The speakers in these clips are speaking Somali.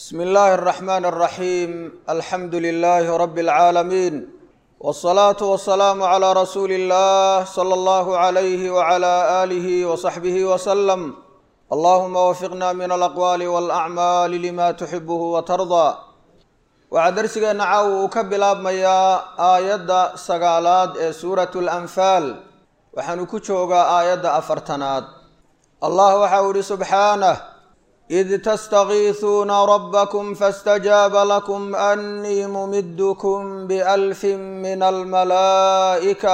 bsmi illaahi اraxmaan اraxiim alxamdu lilaahi rabi اlcaalamiin wاsalaatu wasalaamu calaa rasuuli اllah sala allahu alayhi wcala aalihi wasaxbihi wasalam allahuma wafiqna min alaqwaali walacmaali lima tuxibuhu watardaa waxaa darsigeenna caawa uu ka bilaabmayaa aayadda sagaalaad ee suuratu lanfaal waxaanu ku joogaa aayadda afartanaad allah waxa uu ihi subxaanah id tastakiisuuna rabbakum faاstajaaba lakum annii mumidkum bialfin min almalaa'ika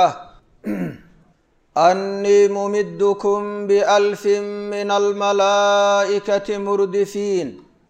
annii mumidkum bialfin min almalaa'ikati murdifiin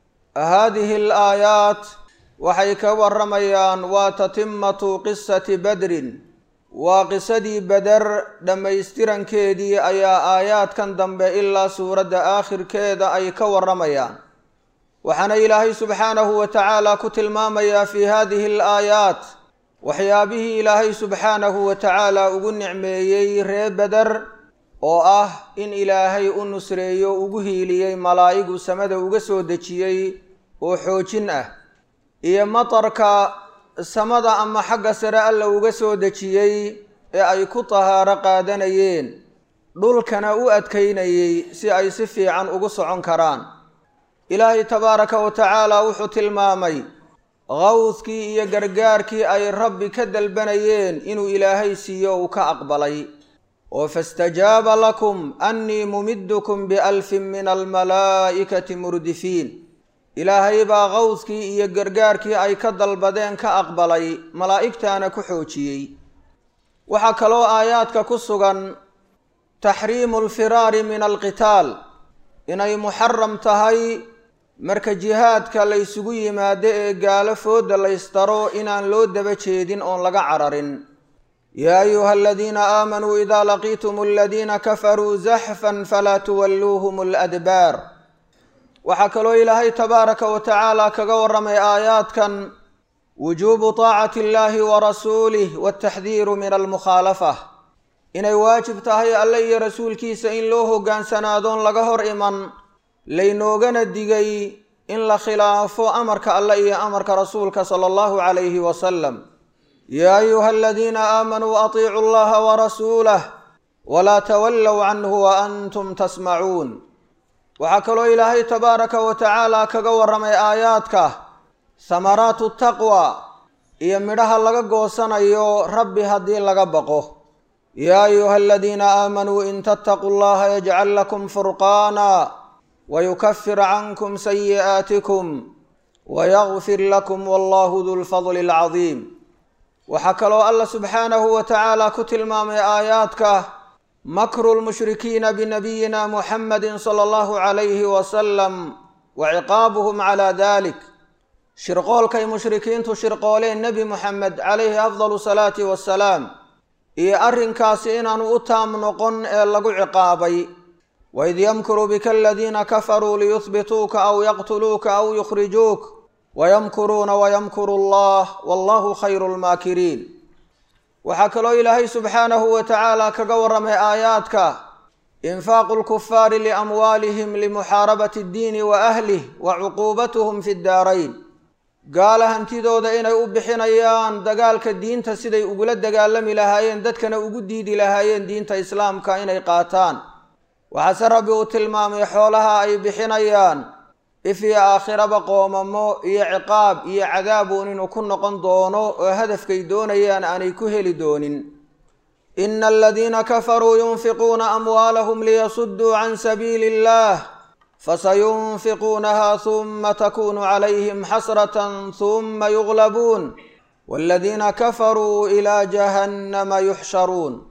hadihi alaayaat waxay ka waramayaan waa tatimatu qisati badrin waa qisadii beder dhammaystirankeedii ayaa aayaadkan dambe ilaa suuradda aakhirkeeda ay ka waramayaan waxaana ilaahay subxaanahu wa tacaala ku tilmaamayaa fii hadihi alaayaat waxyaabihii ilaahay subxaanahu wa tacaala ugu nicmeeyey ree beder oo ah in ilaahay u nusreeyo ugu hiiliyey malaa'igu samada uga soo dejiyey oo xoojin ah iyo matarka samada ama xagga sare alla uga soo dejiyey ee ay ku tahaaro qaadanayeen dhulkana u adkaynayey si ay si fiican ugu socon karaan ilaahay tabaaraka wa tacaala wuxuu tilmaamay qawskii iyo gargaarkii ay rabbi ka dalbanayeen inuu ilaahay siiyo uu ka aqbalay oo fastajaaba lakum annii mumidkum bialfin min almalaa'ikati murdifiin ilaahay baa qawskii iyo gargaarkii ay ka dalbadeen ka aqbalay malaa'igtaana ku xoojiyey waxaa kaloo aayaadka ku sugan taxriimu alfiraari min alqitaal inay muxaram tahay marka jihaadka laysugu yimaado ee gaalo fooda laystaro inaan loo daba jeedin oon laga cararin yaa ayuha aladiina aamanuu idaa laqiitum aladiina kafaruu zaxfan falaa tuwalluuhum aladbaar waxaa kaloo ilaahay tabaaraka wa tacaala kaga warramay aayaadkan wujuubu taacati illaahi wa rasuulih wataxdiiru min almukhaalafa inay waajib tahay alle iyo rasuulkiisa in loo hoggaansanaadon laga hor iman laynoogana digay in la khilaafo amarka alle iyo amarka rasuulka sala allahu calayhi wasalam yaa ayuha aladiina aamanuu atiicu allaha warasuulah walaa tawallow canhu wa antum tasmacuun waxaa kaloo ilaahay tabaaraka wa tacaala kaga warramay aayaadka samaraatu taqwa iyo midhaha laga goosanayo rabbi haddii laga baqo yaa ayuha aladiina aamanuu in tattaquu llaha yajcal lakum furqaana wayukafir cankum sayi'aatikum wayagfir lakum wallahu du lfadli alcadiim waxaa kaloo alla subxaanahu wa tacaala ku tilmaamay aayaadka makru lmushrikiina binabiyina muxamadi sala allahu calayhi wasalam wa ciqaabuhum calaa dalik shirqoolkay mushrikiintu shirqooleen nebi muxamed calayhi afdalu salaati wasalaam iyo arrinkaasi inaanu u taam noqon ee lagu ciqaabay waid yamkuru bika aladiina kafaruu liyuhbituuka aw yaqtuluuka aw yukhrijuuk wayamkuruuna wayamkuru allah wallahu khayru lmaakiriin waxaa kaloo ilaahay subxaanahu wa tacaala kaga warramay aayaadka infaaqu lkufaari liamwaalihim limuxaarabati ddiini wa ahlih wa cuquubatuhum fi ddaarayn gaala hantidooda inay u bixinayaan dagaalka diinta siday ugula dagaalami lahaayeen dadkana ugu diidi lahaayeen diinta islaamka inay qaataan waxaase rabbi uu tilmaamay xoolaha ay bixinayaan if iyo aakhiraba qoomamo iyo ciqaab iyo cadaabuun inuu ku noqon doono oo hadafkay doonayaan aanay ku heli doonin ina aladiina kafaruu yunfiquuna amwaalahum liyasudduu can sabiili illah fasayunfiquunaha huma takunu calayhim xasratan huma yuglabuun waladiina kafaruu ilaa jahannama yuxsharuun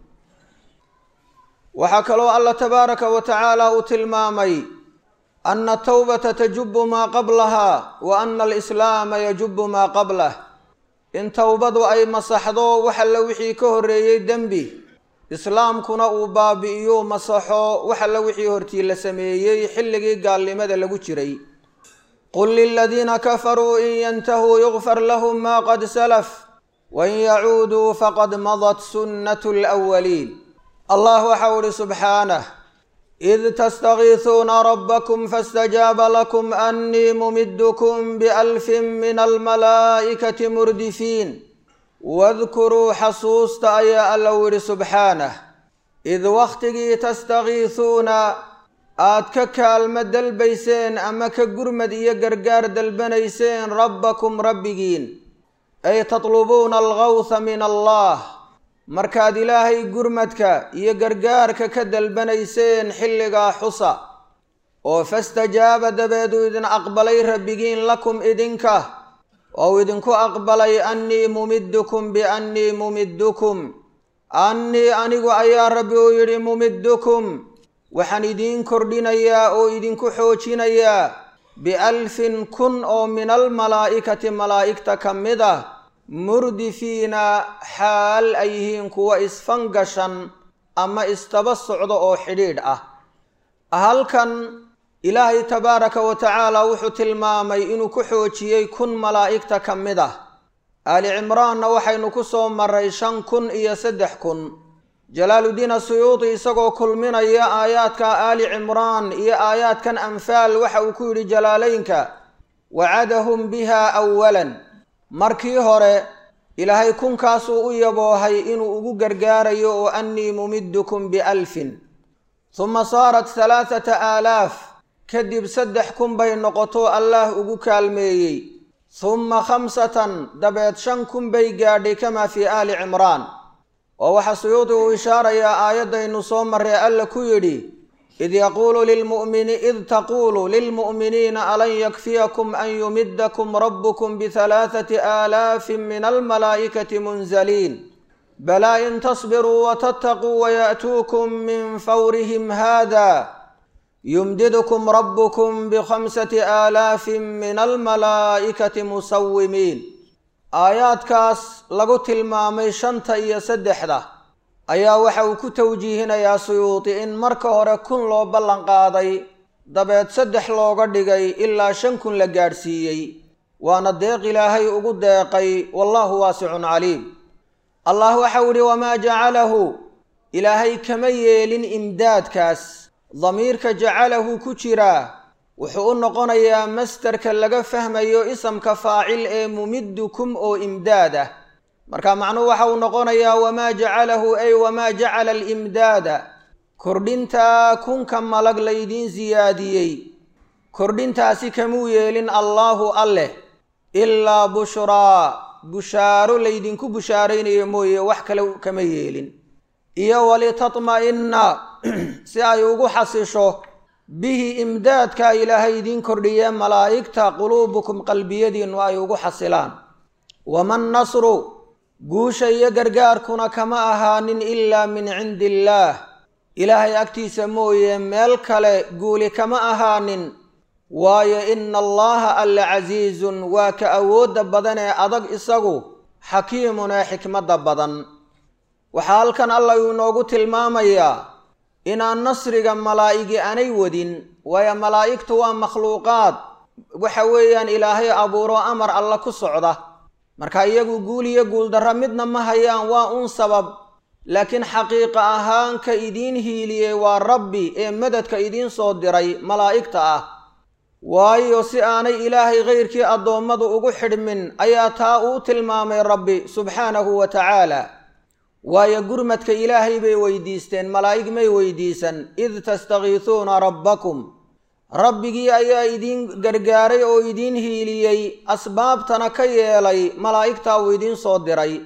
waxaa kaloo alla tabaaraka wa tacaala uu tilmaamay ana atawbata tajubu maa qablaha wa ana alislaama yajubu maa qablah in towbadu ay masaxdo wax alle wixii ka horreeyey dembi islaamkuna uu baabi'iyo masaxo wax alle wixii hortii la sameeyey xilligii gaalnimada lagu jiray qul liladiina kafaruu in yantahuu yugfar lahum maa qad salaf wain yacuuduu faqad madat sunnatu lwaliin allah waxau ihi subxaanah id tastakiisuuna rabbakum faاstajaaba lakum annii mumidkum bialfin min almalaa'ikati murdifiin wadkuruu xasuusta ayaa alla yidhi subxaanah id wakhtigii tastakiisuuna aad ka kaalmo dalbayseen ama ka gurmad iyo gargaar dalbanayseen rabbakum rabbigiin ay tatlubuuna algawha min allah markaad ilaahay gurmadka iyo gargaarka ka dalbanayseen xilligaa xusa oo fastajaaba dabeeduu idin aqbalay rabbigiin lakum idinka ou idinku aqbalay annii mumiddukum biannii mumiddukum annii anigu ayaa rabbi uu yidhi mumiddukum waxaan idiin kordhinayaa oo idinku xoojinayaa bialfin kun oo min almalaa'ikati malaa'igta ka mid ah murdifiina xaal ay yihiin kuwa isfangashan ama istaba socdo oo xidhiidh ah halkan ilaahay tabaaraka wa tacaala wuxuu tilmaamay inuu ku xoojiyey kun malaa'igta ka mid ah aali cimraanna waxaynu ku soo maray shan kun iyo saddex kun jalaaluddiin asuyuudi isagoo kulminaya aayaadka aali cimraan iyo aayaadkan anfaal waxa uu ku yidhi jalaalaynka wacadahum biha awalan markii hore ilaahay kunkaasuu u yaboohay inuu ugu gargaarayo oo annii mumiddukum bialfin huma saarat halaathata aalaaf kadib saddex kun bay noqoto allaah ugu kaalmeeyey humma khamsatan dabeed shan kun bay gaadhay kamaa fii aali cimraan oo waxaa suyuudi uu ishaarayaa aayaddaynu soo marree alla ku yidhi id yaquulu lilmu'mini id taquulu lilmu'miniina alan yakfiyakum an yumiddakum rabbukum bihalaathati aalaafin min almalaa'ikati munzaliin balaa in tasbiruu watattaquu waya'tuukum min fawrihim haada yumdidkum rabbukum bikhamsati aalaafin min almalaa'ikati musawimiin aayaadkaas lagu tilmaamay shanta iyo saddexda ayaa waxa uu ku tawjiihinayaa suyuudi in marka hore kun loo ballan qaaday dabeed saddex looga dhigay ilaa shan kun la gaadhsiiyey waana deeq ilaahay ugu deeqay wallaahu waasicun caliim allah waxau idhi wamaa jacalahu ilaahay kama yeelin imdaadkaas damiirka jacalahu ku jiraa wuxuu u noqonayaa mastarka laga fahmayo isamka faacil ee mumiddukum oo imdaad ah marka macnuhu waxa uu noqonayaa wamaa jacalahu ay wamaa jacala alimdaada kordhintaa kunka malag laydiin siyaadiyey kordhintaasi kamuu yeelin allaahu alleh ilaa bushraa bushaaro laydinku bushaaraynayo mooye wax kale kama yeelin iyo walitatma'inna si ay ugu xasisho bihi imdaadka ilaahay idiin kordhiye malaa'igta quluubukum qalbiyadiinnu ay ugu xasilaan waman nasru guusha iyo gargaarkuna kama ahaanin ilaa min cindi illaah ilaahay agtiisa mooye meel kale guuli kama ahaanin waayo ina allaha alla casiizun waa ka awoodda badan ee adag isagu xakiimun ee xikmadda badan waxaa halkan allah uu inoogu tilmaamayaa inaan nasriga malaa'igi aanay wadin waayo malaa'igtu waa makhluuqaad waxa weeyaan ilaahay abuuro amar alla ku socda marka iyagu guul iyo guuldarra midna ma hayaan waa un sabab laakiin xaqiiqa ahaan ka idiin hiiliyey waa rabbi ee madadka idiin soo diray malaa'igta ah waayo si aanay ilaahay kayrkii addoommadu ugu xidhmin ayaa taa uu tilmaamay rabbi subxaanahu wa tacaala waayo gurmadka ilaahay bay weydiisteen malaa'ig may weydiisan id tastakiisuuna rabbakum rabbigii ayaa idiin gargaaray oo idiin hiiliyey asbaabtana ka yeelay malaa'igtaa uu idiin soo diray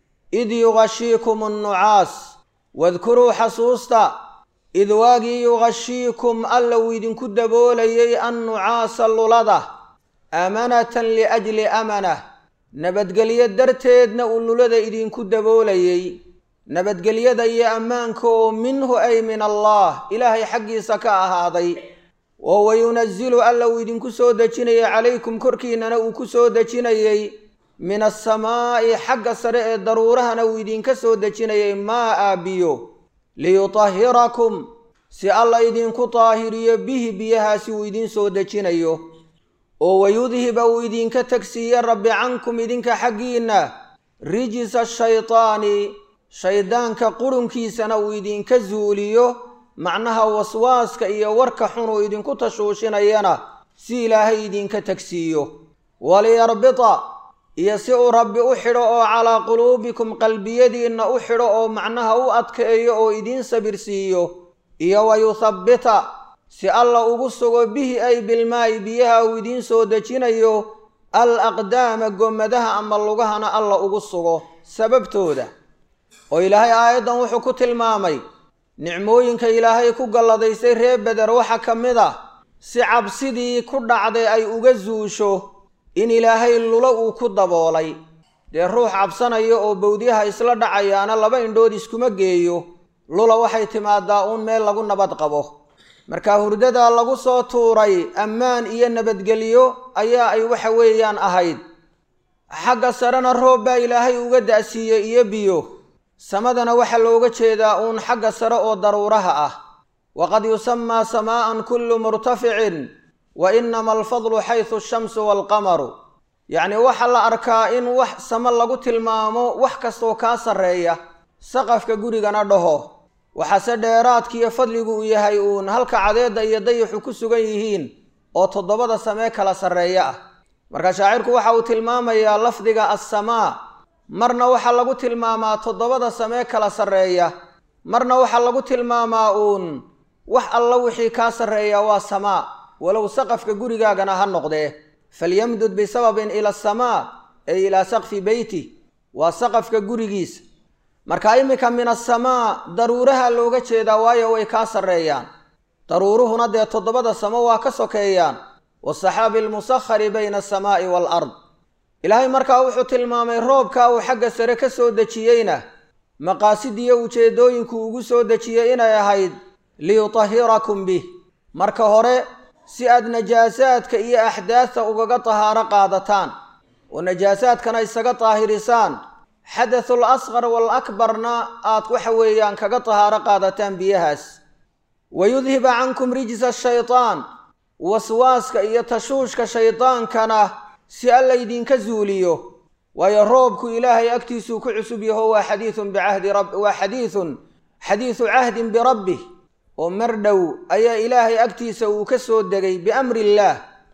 id yugashiikum annucaas wadkuruu xasuusta id waagii yugashiikum alla uu idinku daboolayay annucaasa lulada aamanatan liajli amanah nabadgelyo darteedna uu lulada idinku daboolayey nabadgelyada iyo ammaanka oo minhu ay min allah ilaahay xaggiisa ka ahaaday oo wayunazilu alla uu idinku soo dejinayay calaykum korkiinnana uu ku soo dejinayey min asamaa'i xagga sare ee daruurahana uu idinka soo dejinayay maa aabiyo liyutahhirakum si alla idinku daahiriyo bihi biyahaasi uu idiin soo dejinayo oo wayudhiba uu idinka tegsiiye rabbi cankum idinka xaggiinna rijisa shaytaani shayddaanka qurunkiisana uu idinka zuuliyo macnaha waswaaska iyo warka xun uu idinku tashuushinayana si ilaahay idinka tagsiiyo waliyarbita iyo si uu rabbi u xidho oo calaa quluubikum qalbiyadiinna u xidho oo macnaha u adkeeyo oo idiin sabirsiiyo iyo wayuthabbita si alla ugu sugo bihi ay bilmaayi biyaha uu idiin soo dejinayo al aqdaama gommadaha ama lugahana alla ugu sugo sababtooda oo ilaahay aayaddan wuxuu ku tilmaamay nicmooyinka ilaahay ku galladaysay reer beder waxaa ka mid ah si cabsidii ku dhacday ay uga zuusho in ilaahay lulo uu ku daboolay dee ruux cabsanaya oo bowdyaha isla dhacayaana laba indhood iskuma geeyo lula waxay timaadaa uun meel lagu nabad qabo marka hurdadaa lagu soo tuuray ammaan iyo nabadgelyo ayaa ay waxa weeyaan ahayd xagga sarena roob baa ilaahay uga da'siiyey iyo biyo samadana waxaa looga jeedaa uun xagga sare oo daruuraha ah waqad yusamaa samaa'an kullu murtaficin wa inama alfadlu xaysu ashamsu waalqamaru yacni waxaa la arkaa in wax samo lagu tilmaamo wax kastoo kaa sarreeya saqafka gurigana dhaho waxaase dheeraadkiiyo fadligu uu yahay uun halka cadeedda iyo dayaxu ku sugan yihiin oo toddobada samee kala sarreeya ah marka shaacirku waxa uu tilmaamayaa lafdiga assamaa marna waxaa lagu tilmaamaa toddobada samee kala sarreeya marna waxaa lagu tilmaamaa uun wax alla wixii kaa sarreeya waa samaa walow saqafka gurigaagana ha noqdee falyamdud bisababin ila asamaa ay ilaa saqfi beyti waa saqafka gurigiisa marka iminka min asamaa daruuraha looga jeedaa waayo way kaa sarreeyaan daruuruhuna dee toddobada samo waa ka sokeeyaan wasaxaabi almusakhari bayna asamaa'i waalard ilaahay markaa wuxuu tilmaamay roobka uu xagga sare ka soo dejiyeyna maqaasidiyo ujeeddooyinku ugu soo dejiyey inay ahayd liyutahirakum bih marka hore si aad najaasaadka iyo axdaadta ugaga tahaaro qaadataan oo najaasaadkana isaga daahirisaan xadathul asqar wal akbarna aad waxa weeyaan kaga tahaaro qaadataan biyahaas wayudhiba cankum rijsa shaytaan waswaaska iyo tashuushka shaydaankana si alla ydinka zuuliyo waayo roobku ilaahay agtiisuu ku cusub yaho waa xadiiun bicahdi rab waa xadiidun xadiidu cahdin birabbih oo mar dhow ayaa ilaahay agtiisa uu ka soo degay biamri illaah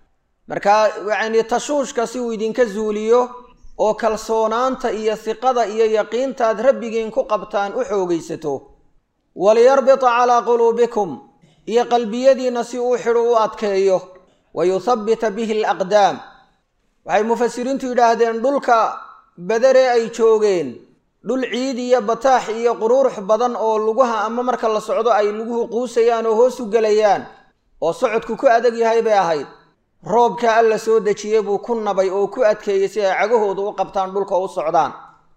markaa yacni tashuushka si uu idinka zuuliyo oo kalsoonaanta iyo hiqada iyo yaqiintaad rabbigiin ku qabtaan u xoogaysato waliyarbita calaa quluubikum iyo qalbiyadiinna si uu xidhu u adkeeyo wa yuthabbita bihi alaqdaam waxay mufasiriintu yidhaahdeen dhulka badaree ay joogeen dhul ciid iyo bataax iyo quruurux badan oo lugaha ama marka la socdo ay luguhu quusayaan oo hoos u gelayaan oo socodku ku adag yahay bay ahayd roobkaa alla soo dejiyey buu ku nabay oo ku adkeeyey si ay cagahooda u qabtaan dhulka u socdaan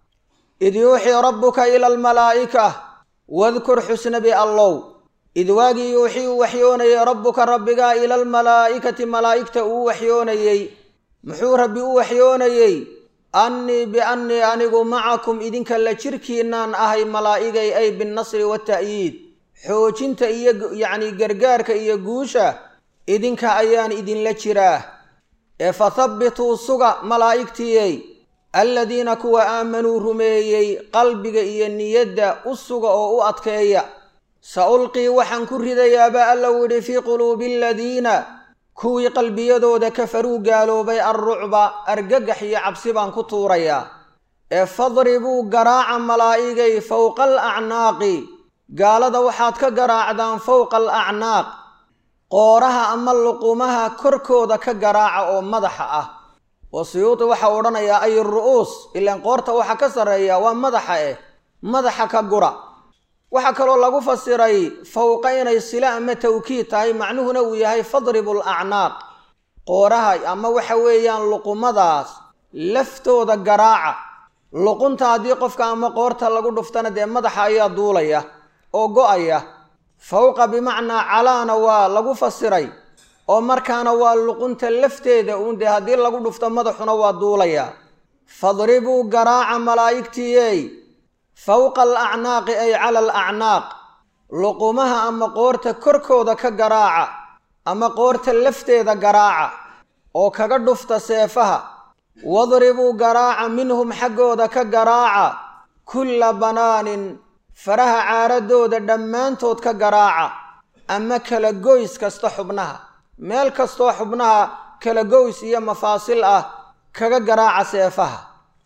id yuuxii rabbuka ila almalaa'ika wadkur xusnabi allow id waagii yuuxii uu waxyoonayey rabbuka rabbigaa ila almalaa'ikati malaa'igta uu waxyoonayey muxuu rabbi u waxyoonayey annii biannii anigu macakum idinka la jirkiinaan ahay malaa'igay ay binnasri wata'yiid xoojinta iyo yacni gargaarka iyo guusha idinka ayaan idinla jiraa ee fathabbituu suga malaa'igtiiyey alladiina kuwa aamanuu rumeeyey qalbiga iyo niyadda u suga oo u adkeeya sa ulqii waxaan ku ridayaaba alla widhi fii quluubi aladiina kuwii qalbiyadooda kafaruu gaaloobay alrucba argagax iyo cabsi baan ku tuurayaa ee fadribuu garaaca malaa'igay fowqa alacnaaqi gaalada waxaad ka garaacdaan fowqa alacnaaq qooraha ama luqumaha korkooda ka garaaca oo madaxa ah oo suyuudi waxaa odhanayaa ay ru'uus ilaan qoorta waxa ka sarreeya waa madaxa eh madaxa ka gura waxaa kaloo lagu fasiray fowqa inay sila ama tawkiid tahay macnuhuna uu yahay fadribu alacnaaq qooraha ama waxa weeyaan luqumadaas laftooda garaaca luqunta haddii qofka ama qoorta lagu dhuftana dee madaxa ayaa duulaya oo go-aya fowqa bimacnaa calaana waa lagu fasiray oo markaana waa luqunta lafteeda uun dee haddii lagu dhufto madaxuna waa duulaya fadribuu garaaca malaa'igtiiyey fowqa alacnaaqi ay cala alacnaaq luqumaha ama qoorta korkooda ka garaaca ama qoorta lafteeda garaaca oo kaga dhufta seefaha wadribuu garaaca minhum xaggooda ka garaaca kulla banaanin faraha caaradooda dhammaantood ka garaaca ama kala goys kasta xubnaha meel kastoo xubnaha kala goys iyo mafaasil ah kaga garaaca seefaha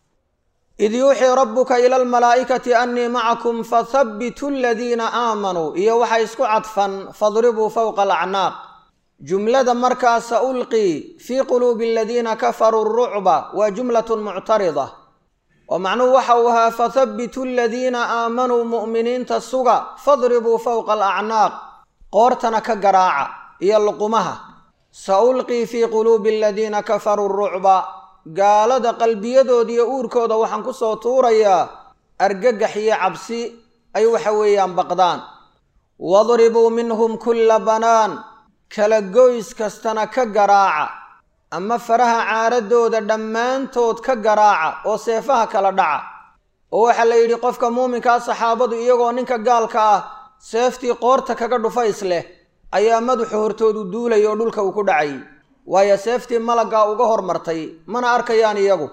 id yuuxii rabbuka ila almalaa'ikati annii macakum fathabbituu aladiina aamanuu iyo waxaa isku cadfan fadribuu fowqa alacnaaq jumlada markaa sa ulqii fii quluubi aladiina kafaruu rucba waa jumlatun muctarida oo macnuhu waxa uu ahaa fathabbituu aladiina aamanuu mu'miniinta suga fadribuu fowqa alacnaaq qoortana ka garaaca iyo luqumaha sa ulqii fii quluubi aladiina kafaruu rucba gaalada qalbiyadooda iyo uurkooda waxaan ku soo tuurayaa argagax iyo cabsi ay waxa weeyaan baqdaan wadribuu minhum kulla banaan kala goys kastana ka garaaca ama faraha caaradooda dhammaantood ka garaaca oo seefaha kala dhaca oo waxaa la yidhi qofka muuminkaa saxaabadu iyagoo ninka gaalka ah seeftii qoorta kaga dhufays leh ayaa madaxu hortoodu duulay oo dhulka uu ku dhacay waayo seeftii malaggaa uga hormartay mana arkayaan iyagu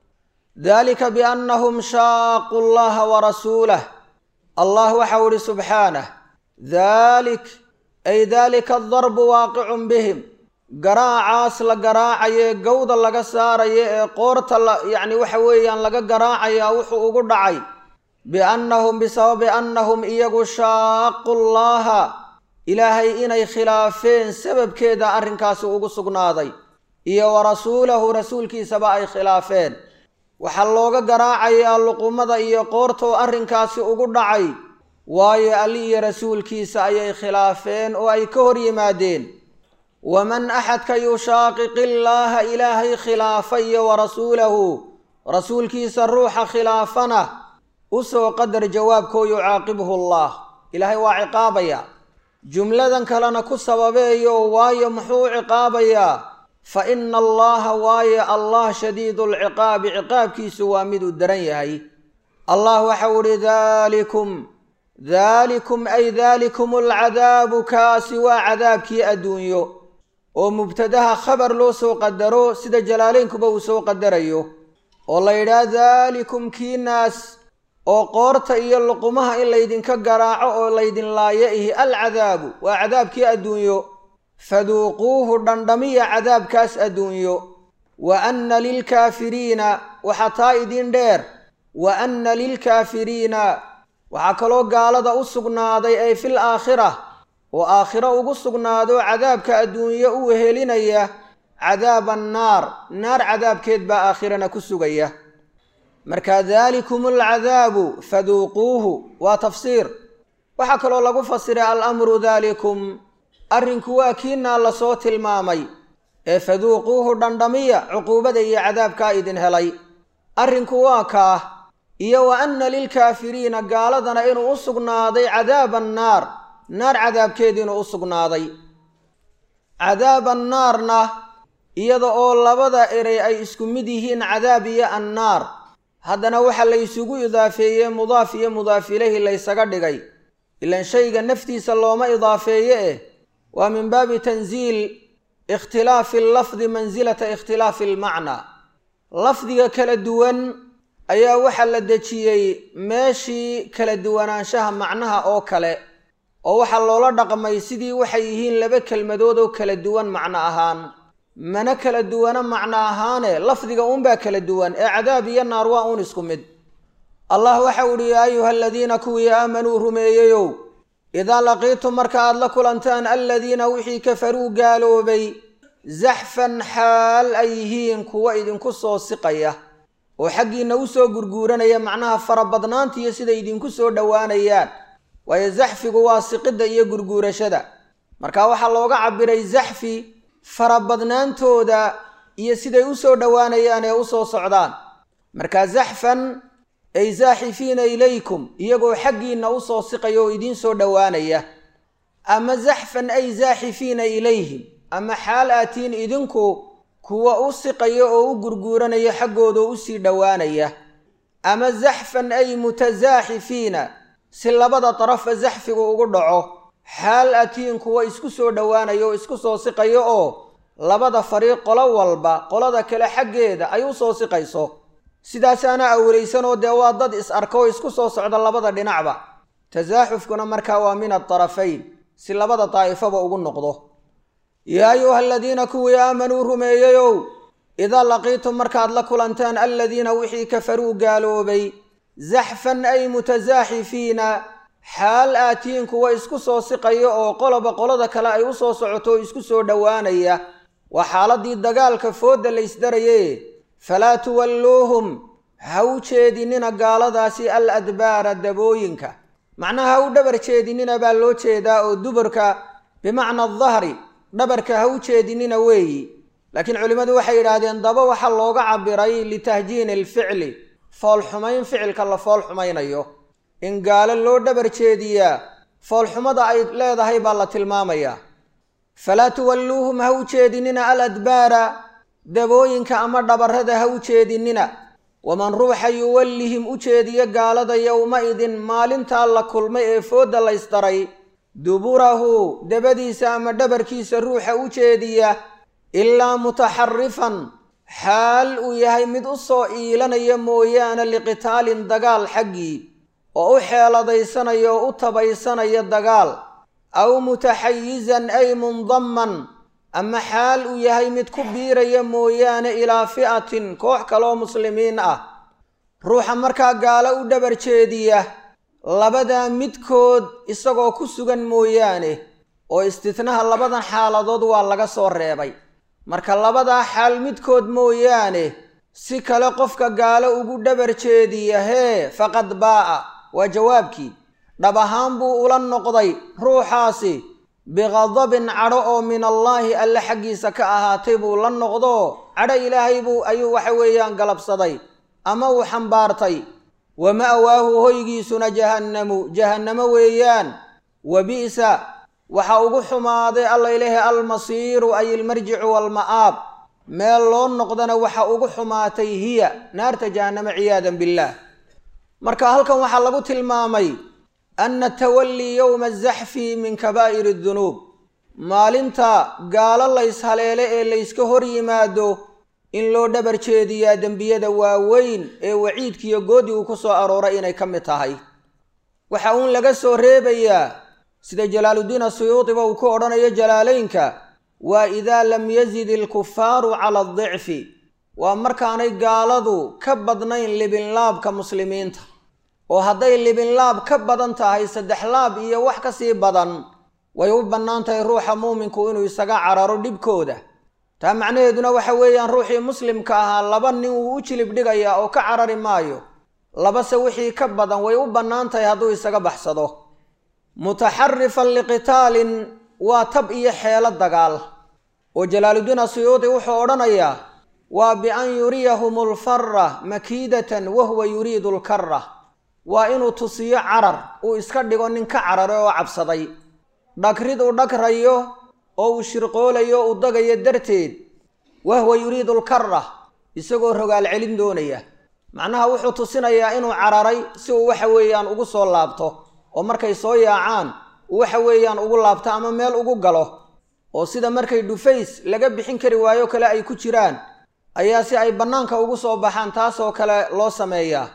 daalika biannahum shaaqu llaha wa rasuulah allah waxau idhi subxaanah daalik ay daalika adarbu waaqicun bihim garaacaas la garaacaye gowda laga saarayo ee qoorta la yacni waxa weeyaan laga garaacayaa wuxuu ugu dhacay biannahum bisababi annahum iyagu shaaqu llaha ilaahay inay khilaafeen sababkeeda arrinkaasi ugu sugnaaday iyo wa rasuulahu rasuulkiisaba ay khilaafeen waxaa looga garaacayaa luqumada iyo qoortoo arrinkaasi ugu dhacay waayo alli iyo rasuulkiisa ayay khilaafeen oo ay ka hor yimaadeen waman axadka yushaaqiqi illaaha ilaahay khilaafa iyo wa rasuulahu rasuulkiisa ruuxa khilaafana usoo qadar jawaabkoo yucaaqibhu allah ilaahay waa ciqaabaya jumladan kalena ku sababeeyo waayo muxuu u ciqaabayaa fa ina allaha waayo allah shadiidu lciqaabi ciqaabkiisu waa miduu daran yahay allah waxau ihi daalikum daalikum ay daalikum alcadaabu kaasi waa cadaabkii adduunyo oo mubtadaha khabar loo soo qadaro sida jalaaleynkuba uu soo qadarayo oo la yidhaah daalikum kiinaas oo qoorta iyo luqumaha in laydinka garaaco oo laydin laayo ihi alcadaabu waa cadaabkii adduunyo faduuquuhu dhandhamiya cadaabkaas adduunyo wa anna lilkaafiriina waxaa taa idin dheer wa anna lilkaafiriina waxaa kaloo gaalada u sugnaaday ay fil aakhira oo aakhiro ugu sugnaado cadaabka adduunyo u wehelinaya cadaaba annaar naar cadaabkeed baa aakhirana ku sugaya marka daalikum alcadaabu faduuquuhu waa tafsiir waxaa kaloo lagu fasiray alamru daalikum arrinku waa kiinaa lasoo tilmaamay ee faduuquuhu dhandhamiya cuquubada iyo cadaabkaa idin helay arrinku waa kaah iyo wa anna lilkaafiriina gaaladana inuu u sugnaaday cadaaba annaar naar cadaabkeed inuu u sugnaaday cadaaba annaarna iyada oo labada erey ay isku mid yihiin cadaab iyo annaar haddana waxaa la ysugu idaafeeyey mudaaf iyo mudaaf ilayhi laysaga dhigay ilan shayga naftiisa looma idaafeeye eh waa min baabi tansiil ikhtilaafi allafdi mansilata ikhtilaafi almacnaa lafdiga kala duwan ayaa waxaa la dejiyey meeshii kala duwanaanshaha macnaha oo kale oo waxaa loola dhaqmay sidii waxay yihiin laba kelmadood oo kala duwan macno ahaan mana kala duwana macno ahaane lafdiga uunbaa kala duwan ee cadaab iyo naar waa uun isku mid allah waxau idhi yaa ayuha aladiina kuwii aamanuu rumeeyeyow idaa laqiitum marka aad la kulantaan aladiina wixii kafaruu gaaloobay zaxfan xaal ay yihiin kuwa idinku soo siqaya oo xaggiinna u soo gurguuranaya macnaha farabadnaanta iyo siday idinku soo dhowaanayaan waayo zaxfigu waa siqidda iyo gurguurashada marka waxaa looga cabiray zaxfi farabadnaantooda iyo siday u soo dhowaanayaan ee u soo socdaan marka zaxfan ay zaaxifiina ilaykum iyagoo xaggiinna u soo siqaya oo idiin soo dhowaanaya ama zaxfan ay zaaxifiina ilayhim ama xaal aatiin idinku kuwa u siqaya oo u gurguuranaya xaggooda oo usii dhowaanaya ama zaxfan ay mutasaaxifiina si labada darafa zaxfigu ugu dhaco xaal atiin kuwa isku soo dhowaanaya oo isku soo siqayo oo labada fariiq qolo walba qolada kale xaggeeda ay u soo siqayso sidaasaana awraysanoo dee waa dad is arka oo isku soo socda labada dhinacba tasaaxufkuna markaa waa min adarafayn si labada daa'ifaba ugu noqdo yaa ayuha aladiina kuwii aamanuu rumeeyeyow idaa laqiitum markaad la kulantaan aladiina wixii kafaruu gaaloobay zaxfan ay mutasaaxifiina xaal aatiin kuwa isku soo siqaya oo qoloba qolada kale ay u soo socoto oo isku soo dhowaanaya waa xaaladii dagaalka foodda la ysdaraye falaa tuwalluuhum ha u jeedinina gaaladaasi al adbaara dabooyinka macnaha ha u dhabar jeedinina baa loo jeedaa oo duburka bimacna adahri dhabarka ha u jeedinina weeyi laakiin culimmadu waxay yidhaahdeen daba waxaa looga cabiray litahjiini alficli foolxumayn ficilka la fool xumaynayo in gaalo loo dhabar jeediyaa foolxumada ay leedahay baa la tilmaamayaa falaa tuwalluuhum ha u jeedinina al adbaara dabooyinka ama dhabarrada ha u jeedinina waman ruuxa yuwallihim u jeediya gaalada yowma-idin maalintaa la kulmay ee foodda laysdaray duburahu dabadiisa ama dhabarkiisa ruuxa u jeediya ilaa mutaxarifan xaal uu yahay mid u soo iilanaya mooyaane liqitaalin dagaal xaggii oo u xeeladaysanaya oo u tabaysanaya dagaal aw mutaxayizan ay mundamman ama xaal uu yahay mid ku biiraya mooyaane ilaa fi'atin koox kaleoo muslimiin ah ruuxa markaa gaalo u dhabar jeediya labadaa midkood isagoo ku sugan mooyaane oo istitnaha labadan xaaladood waa laga soo reebay marka labadaa xaal midkood mooyaane si kale qofka gaalo ugu dhabar jeediya hee faqad baa'a waa jawaabkii dhab ahaan buu ula noqday ruuxaasi biqadabin cadho oo min allaahi alle xaggiisa ka ahaatay buu la noqdo cadho ilaahay buu ayuu waxa weeyaan galabsaday ama uu xambaartay wa ma'waahu hoygiisuna jahannamu jahannamo weeyaan wa bi'sa waxa ugu xumaaday alla ilaahi almasiiru ay ilmarjicu waalma'aab meel loo noqdana waxa ugu xumaatay hiya naarta jahannamo ciyaadan billaah marka halkan waxaa lagu tilmaamay anna tawallii yowma azaxfi min kabaa'iri dunuub maalinta gaalo layshaleele ee layska hor yimaado in loo dhabar jeediyaa dembiyada waaweyn ee waciidkiiyo goodigu ku soo arooray inay ka mid tahay waxa uun laga soo reebayaa sida jalaaluddiin asuyuudiba uu ku odhanayo jalaalaynka waa idaa lam yazid ilkufaaru cala adicfi waa markaanay gaaladu ka badnayn libinlaabka muslimiinta oo hadday libinlaab ka badan tahay saddex laab iyo wax ka sii badan way u bannaan tahay ruuxa muuminku inuu isaga cararo dhibkooda taa macnaheeduna waxa weeyaan ruuxii muslimka ahaa laba nin wuu u jilib dhigayaa oo ka carari maayo labase wixii ka badan way u bannaan tahay hadduu isaga baxsado mutaxarifan liqitaalin waa tab iyo xeelo dagaal oo jalaaluddiin asuyuudi wuxuu odhanayaa waa bian yuriyahum alfara makiidatan wahuwa yuriidu alkara waa inuu tusiyo carar uu iska dhigo nin ka cararay oo cabsaday dhagrid uu dhagrayo oo uu shirqoolayo uu dagayo darteed wahuwa yuriidu alkara isagoo rogaal celin doonaya macnaha wuxuu tusinayaa inuu cararay si uu waxa weeyaan ugu soo laabto oo markay soo yaacaan uu waxa weeyaan ugu laabto ama meel ugu galo oo sida markay dhufays laga bixin kari waayo kale ay ku jiraan ayaa si ay bannaanka ugu soo baxaan taasoo kale loo sameeyaa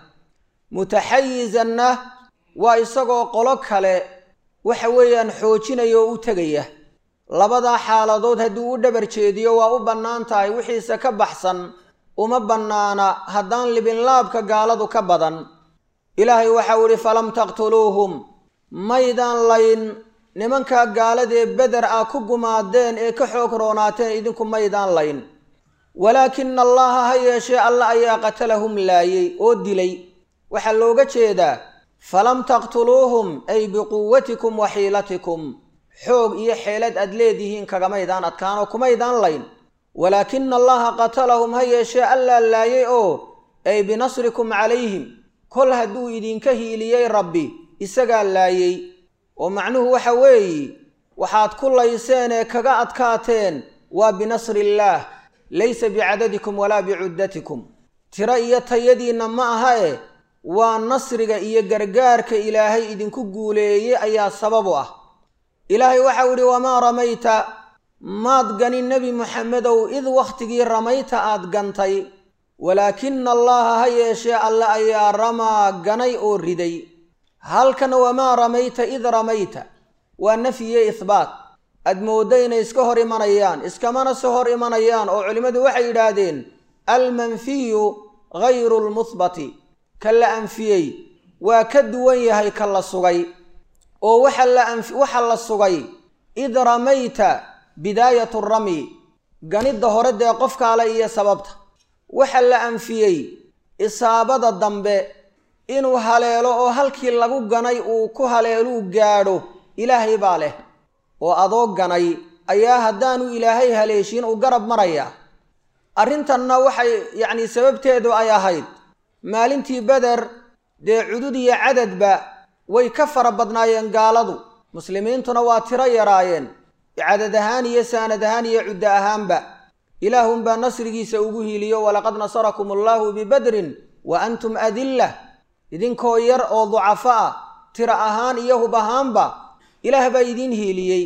mutaxayizanna waa isagoo qolo kale waxa weeyaan xoojinaya oo u tegaya labadaa xaaladood hadduu u dhabar jeediyo waa u bannaan tahay wixiise ka baxsan uma bannaana haddaan libinlaabka gaaladu ka badan ilaahay waxau idhi falam taqtuluuhum maydaan layn nimankaa gaaladee beder ah ku gumaadeen ee ka xoog roonaateen idinku maydaan layn walaakina allaha ha yeeshee alla ayaa qatalahum laayey oo dilay waxaa looga jeedaa falam taqtuluuhum ay biquwatikum wa xiilatikum xoog iyo xeelad aad leedihiin kagamaydaan adkaanoo kumaydaan layn walaakina allaha qatalahum ha yeeshee allaa laayay oo ay binasrikum calayhim kol hadduu idinka hiiliyey rabbi isagaa laayey oo macnuhu waxa weeye waxaad ku layseen ee kaga adkaateen waa binasriillaah laysa bicadadikum walaa bicuddatikum tiro iyo tayadiinna ma aha eh waa nasriga iyo gargaarka ilaahay idinku guuleeyey ayaa sabab u ah ilaahay waxau idhi wamaa ramayta maad ganin nebi moxamedow id wakhtigii ramayta aad gantay walaakina allaha ha yeeshee alle ayaa ramaa ganay oo riday halkan wamaa ramayta id ramayta waa nafyiyo ihbaat aad mooddo inay iska hor imanayaan iskamana se hor imanayaan oo culimmadu waxay yidhaahdeen almanfiyu gayru lmuhbati ka la anfiyey waa ka duwan yahay ka la sugay oo waxa la sugay id ramayta bidaayatu ramyi ganidda hore dee qofkaale iyo sababta waxa la anfiyey isaabada dambe inuu haleelo oo halkii lagu ganay uu ku haleeluu gaadho ilaahay baa leh oo adoo ganay ayaa haddaanu ilaahay haleeshiin uu garab marayaa arrintanna waxay yacnii sababteedu ay ahayd maalintii beder dee cudud iyo cadadba way ka fara badnaayeen gaaladu muslimiintuna waa tiro yaraayeen cadad ahaan iyo saanad ahaan iyo cuddo ahaanba ilaahunbaa nasrigiisa ugu hiiliyo walaqad nasarakum allaahu bibadrin wa antum adillah idinkoo yar oo ducafo ah tiro ahaan iyo hub ahaanba ilaah baa idiin hiiliyey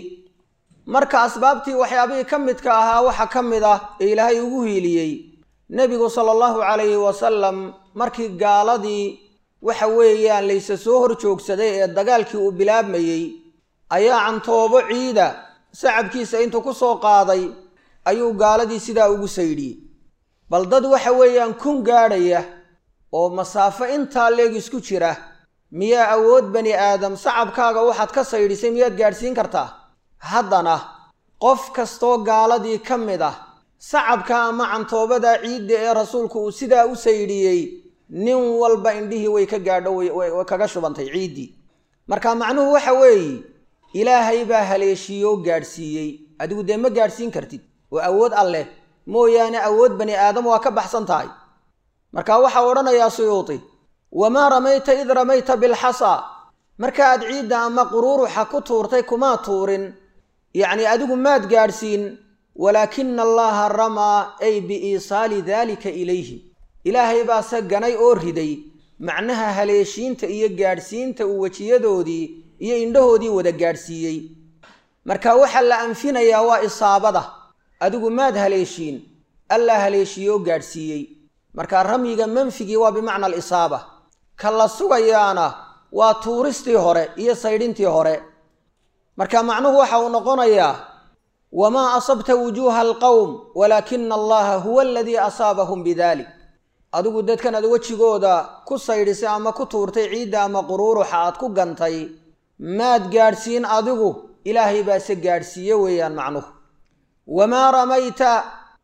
marka asbaabtii waxyaabihii ka midka ahaa waxa ka mid ah ee ilaahay ugu hiiliyey nebigu sala allahu calayhi wasalam markii gaaladii waxa weeyaan layse soo hor joogsaday ee dagaalkii uu bilaabmayey ayaa cantoobo ciida sacabkiisa intuu ku soo qaaday ayuu gaaladii sidaa ugu saydhiyey bal dad waxa weeyaan kun gaadhaya oo masaafo intaa leeg isku jira miyaa awood bani aadam sacabkaaga waxaad ka saydhisay miyaad gaadhsiin kartaa haddana qof kastoo gaaladii ka mid ah sacabka ama cantoobada ciidda ee rasuulku uu sidaa u saydhiyey nin walba indhihii way ka gaadho way kaga shubantay ciiddii marka macnuhu waxa weeye ilaahay baa haleeshiiyoo gaadhsiiyey adigu dee ma gaadhsiin kartid oo awood alleh mooyaane awood bani aadam waa ka baxsan tahay marka waxaa odhanayaa suyuuti wamaa ramayta id ramayta bilxasaa marka aad ciidda ama quruuruxa ku tuurtay kumaa tuurin yacni adigu maad gaadhsiin walaakina allaha ramaa ay biiisaali daalika ilayhi ilaahay baase ganay oo riday macnaha haleeshiinta iyo gaadhsiinta uu wejiyadoodii iyo indhahoodii wada gaadhsiiyey marka waxaa la anfinayaa waa isaabada adigu maad haleeshiin allaa haleeshiiyoo gaadhsiiyey marka ramyiga manfigii waa bimacna alisaaba ka la sugayaana waa tuuristii hore iyo saydhintii hore marka macnuhu waxa uu noqonayaa wamaa asabta wujuuha alqowm walaakina allaha huwa aladii asaabahum bidalik adigu dadkan aad wejigooda ku saydhisay ama ku tuurtay ciidda ama quruuruxa aad ku gantay maad gaadhsiin adigu ilaahay baase gaadhsiiye weeyaan macnuhu wamaa ramayta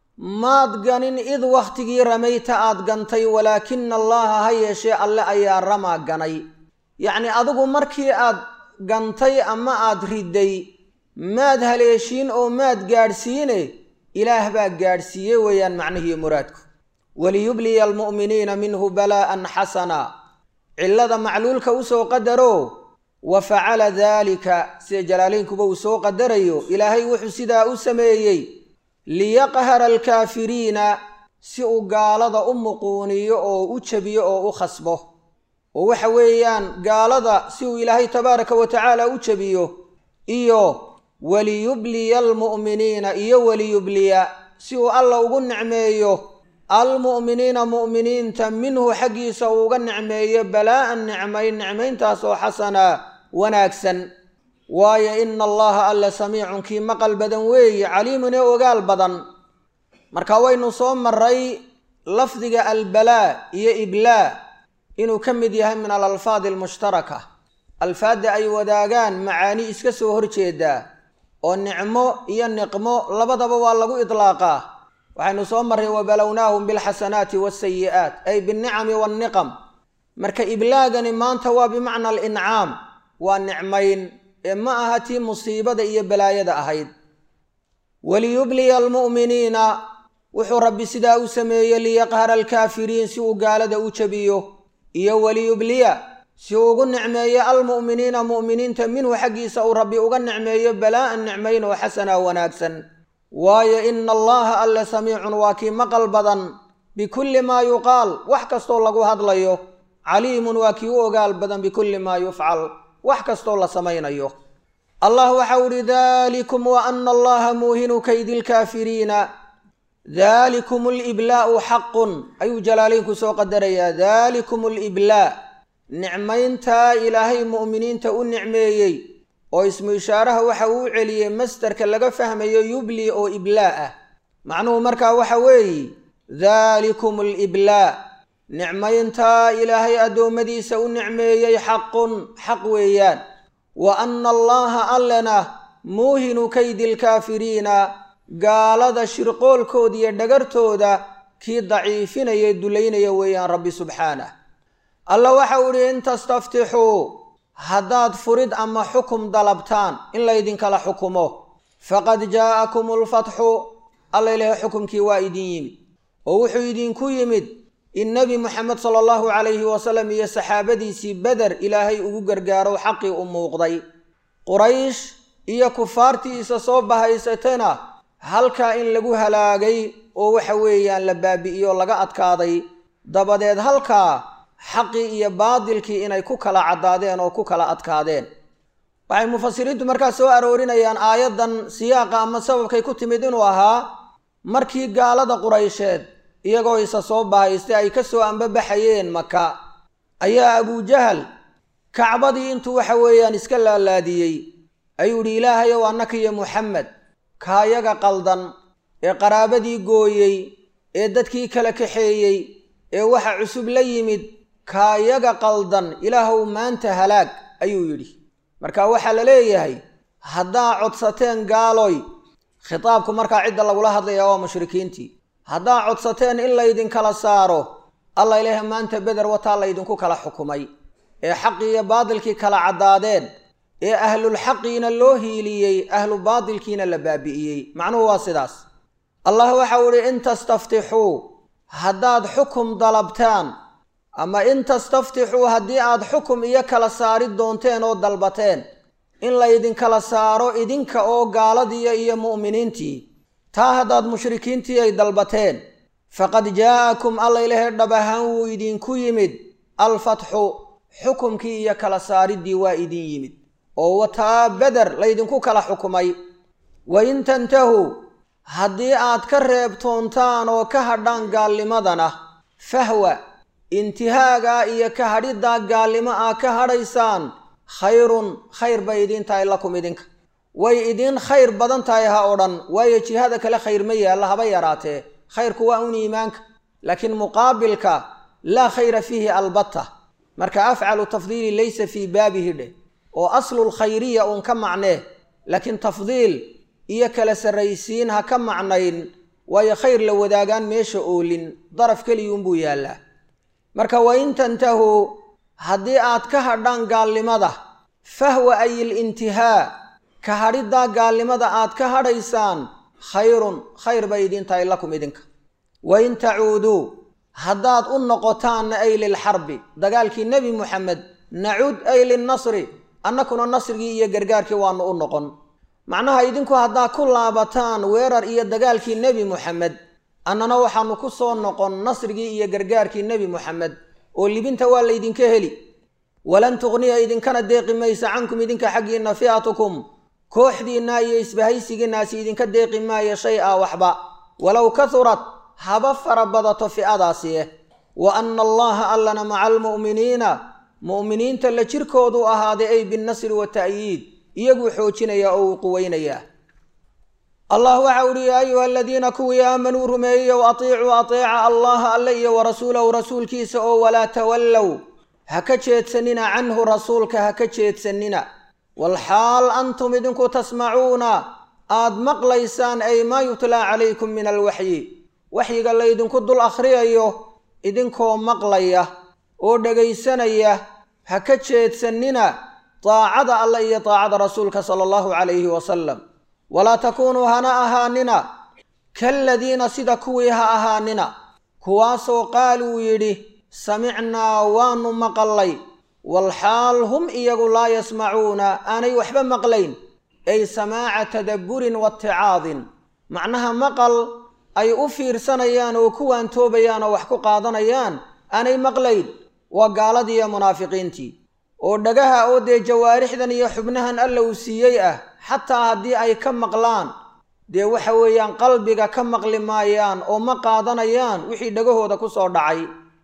maad ganin id wakhtigii ramayta aad gantay walaakina allaha ha yeeshee alle ayaa ramaa ganay yacni adigu markii aad gantay ama aad riday maad haleeshiin oo maad gaadhsiine ilaah baa gaadhsiiye weeyaan macnihiiyo muraadku waliyubliya almu'miniina minhu balaa'an xasana cillada macluulka usoo qadaro wa facala daalika sida jalaalaynkuba uu soo qadarayo ilaahay wuxuu sidaa u sameeyey liyaqhara alkaafiriina si uu gaalada u muquuniyo oo u jabiyo oo u khasbo oo waxa weeyaan gaalada si uu ilaahay tabaaraka wa tacaala u jabiyo iyo waliyubliya almu'miniina iyo waliyubliya si uu alla ugu nicmeeyo almu'miniina mu'miniinta minhu xaggiisa uu uga nicmeeyo balaa'an nicmayn nicmayntaas oo xasana wanaagsan waayo ina allaha alla samiicun kii maqal badan weeye caliimun ee ogaal badan marka waynu soo maray lafdiga albalaa iyo iblaa inuu ka mid yahay min alalfaadi almushtaraka alfaadda ay wadaagaan macaani iska soo horjeedaa oo nicmo iyo niqmo labadaba waa lagu idlaaqaa waxaynu soo marray wabalownaahum bilxasanaati waasayi'aat ay binnicami waanniqam marka iblaagani maanta waa bimacna alincaam waa nicmayn ee ma aha tii musiibada iyo balaayada ahayd waliyubliya almu'miniina wuxuu rabbi sidaa u sameeyey liyaqhara alkaafiriin si uu gaalada u jabiyo iyo waliyubliya si uu ugu nicmeeyo almu'miniina mu'miniinta minhu xaggiisa uu rabbi uga nicmeeyo balaa'an nicmayn oo xasana wanaagsan waayo ina allaha alle samiicun waa kii maqal badan bikulli maa yuqaal wax kastoo lagu hadlayo caliimun waa kii u ogaal badan bikulli maa yufcal wax kastoo la samaynayo allah waxau uhi dalikum wa ana allaha muuhinu kaydi lkaafiriina dalikum aliblaa'u xaqun ayuu jalaalaynku soo qadarayaa dalikum aliblaa nicmayntaa ilaahay mu'miniinta u nicmeeyey oo ismu ishaaraha waxa uu u celiyey masdarka laga fahmayo yubli oo iblaa ah macnuhu markaa waxa weeye daalikum aliblaa nicmayntaa ilaahay addoommadiisa u nicmeeyey xaqun xaq weeyaan wa anna allaha allena muuhinu kaydi lkaafiriina gaalada shirqoolkooda iyo dhagartooda kii daciifinaya dulaynaya weeyaan rabbi subxaanah alla waxau idhi in tastaftixuu haddaad furid ama xukum dalabtaan in laydinkala xukumo faqad jaa'akum alfatxu alla ilahay xukumkii waa idin yimid oo wuxuu idinku yimid in nebi moxamed sala allahu calayhi wasalam iyo saxaabadiisii beder ilaahay ugu gargaaro xaqii u muuqday quraysh iyo kufaartiisa soo bahaysatana halkaa in lagu halaagay oo waxa weeyaan la baabi'iyo laga adkaaday dabadeed halkaa xaqii iyo baadilkii inay ku kala caddaadeen oo ku kala adkaadeen waxay mufasiriintu markaa soo aroorinayaan aayaddan siyaaqa ama sababkay ku timid inuu ahaa markii gaalada quraysheed iyagoo isa soo bahaystay ay ka soo ambabaxayeen maka ayaa abujahal kacbadii intuu waxa weeyaan iska laalaadiyey ayuu idhi ilaahayow annaka iyo muxamed kaayaga qaldan ee qaraabadii gooyey ee dadkii kala kaxeeyey ee waxa cusub la yimid kaayaga qaldan ilaahow maanta halaag ayuu yidhi marka waxaa la leeyahay haddaa codsateen gaaloy khitaabku markaa cidda lagula hadlaya waa mushrikiintii haddaa codsateen in laydinkala saaro alla ilaaha maanta beder wataa laydinku kala xukumay ee xaqii iyo baadilkii kala caddaadeen ee ahlulxaqiina loo hiiliyey ahlu baadilkiina la baabi'iyey macnuhu waa sidaas allah waxau idhi in tastaftixuu haddaad xukum dalabtaan ama in tastaftixuu haddii aad xukum iyo kala saari doonteen oo dalbateen in laydinkala saaro idinka oo gaaladiiya iyo mu'miniintii taa haddaad mushrikiintii ay dalbateen faqad jaa'akum alla ilahay dhab ahaan wuu idinku yimid alfatxu xukumkii iyo kala saariddii waa idin yimid oo wataa beder laydinku kala xukumay wa in tantahuu haddii aad ka reebtoontaan oo ka hadhaan gaalnimadana fahwa intihaagaa iyo ka hadhiddaa gaalnimo aa ka hadhaysaan khayrun khayr bay idiin tahay lakum idinka way idiin khayr badan tahay ha odhan waayo jihada kale khayr ma yaalla haba yaraatee khayrku waa un iimaanka laakiin muqaabilka laa khayra fiihi albatta marka afcalu tafdiili laysa fii baabihi dheh oo aslul khayriya uun ka macnee laakiin tafdiil iyo kala sarraysiin ha ka macnayn waayo khayr la wadaagaan meesha oolin daraf keliyuunbuu yaallaa marka wa in tantahuu haddii aad ka hadhaan gaalnimada fahwa ay ilintihaa ka hadhiddaa gaalnimada aad ka hadhaysaan khayrun khayr bay idiin tahay lakum idinka wa in tacuuduu haddaad u noqotaanna ay lilxarbi dagaalkii nebi muxamed nacuud ay linnasri annakuna nasrigii iyo gargaarkii waannu u noqon macnaha idinku haddaa ku laabataan weerar iyo dagaalkii nebi muxamed annana waxaannu ku soo noqon nasrigii iyo gargaarkii nebi muxamed oo libinta waa laydinka heli walan tuqniya idinkana deeqi maysa cankum idinka xaggiinna fi'atukum kooxdiinna iyo isbahaysigiinnaasi idinka deeqi maayo shay a waxba walow kahurat haba fara badato fi'adaasieh wa anna allaha allana maca almu'miniina mu'miniinta la jirkoodu ahaaday ay binnasri wa ta'yiid iyaguu xoojinaya oo uu quweynayaa allah waxa uhi yaa ayuha aladiina kuwii aamanuu rumeeyeyow atiicuu ateeca allaha alle iyo wa rasuulahu rasuulkiisa oo walaa tawallow ha ka jeedsanina canhu rasuulka ha ka jeedsanina walxaal antum idinku tasmacuuna aad maqlaysaan ay maa yutlaa calaykum min alwaxyi waxyiga laydinku dul akhriyayo idinkoo maqlaya oo dhegaysanaya ha ka jeedsanina daacada alle iyo daacada rasuulka sala allahu calayhi wasalam walaa takuunuu hana ahaanina kaaladiina sida kuwii ha ahaanina kuwaasoo qaaluu yidhi samicnaa waanu maqallay walxaal hum iyagu laa yasmacuuna aanay waxba maqlayn ay samaaca tadabburin waaticaadin macnaha maqal ay u fiirsanayaan oo ku waantoobayaan oo wax ku qaadanayaan aanay maqlayn waa gaaladii iyo munaafiqiintii oo dhagaha oo dee jawaarixdan iyo xubnahan alla uu siiyey ah xataa haddii ay ka maqlaan dee waxa weeyaan qalbiga ka maqli maayaan oo ma qaadanayaan wixii dhagahooda ku soo dhacay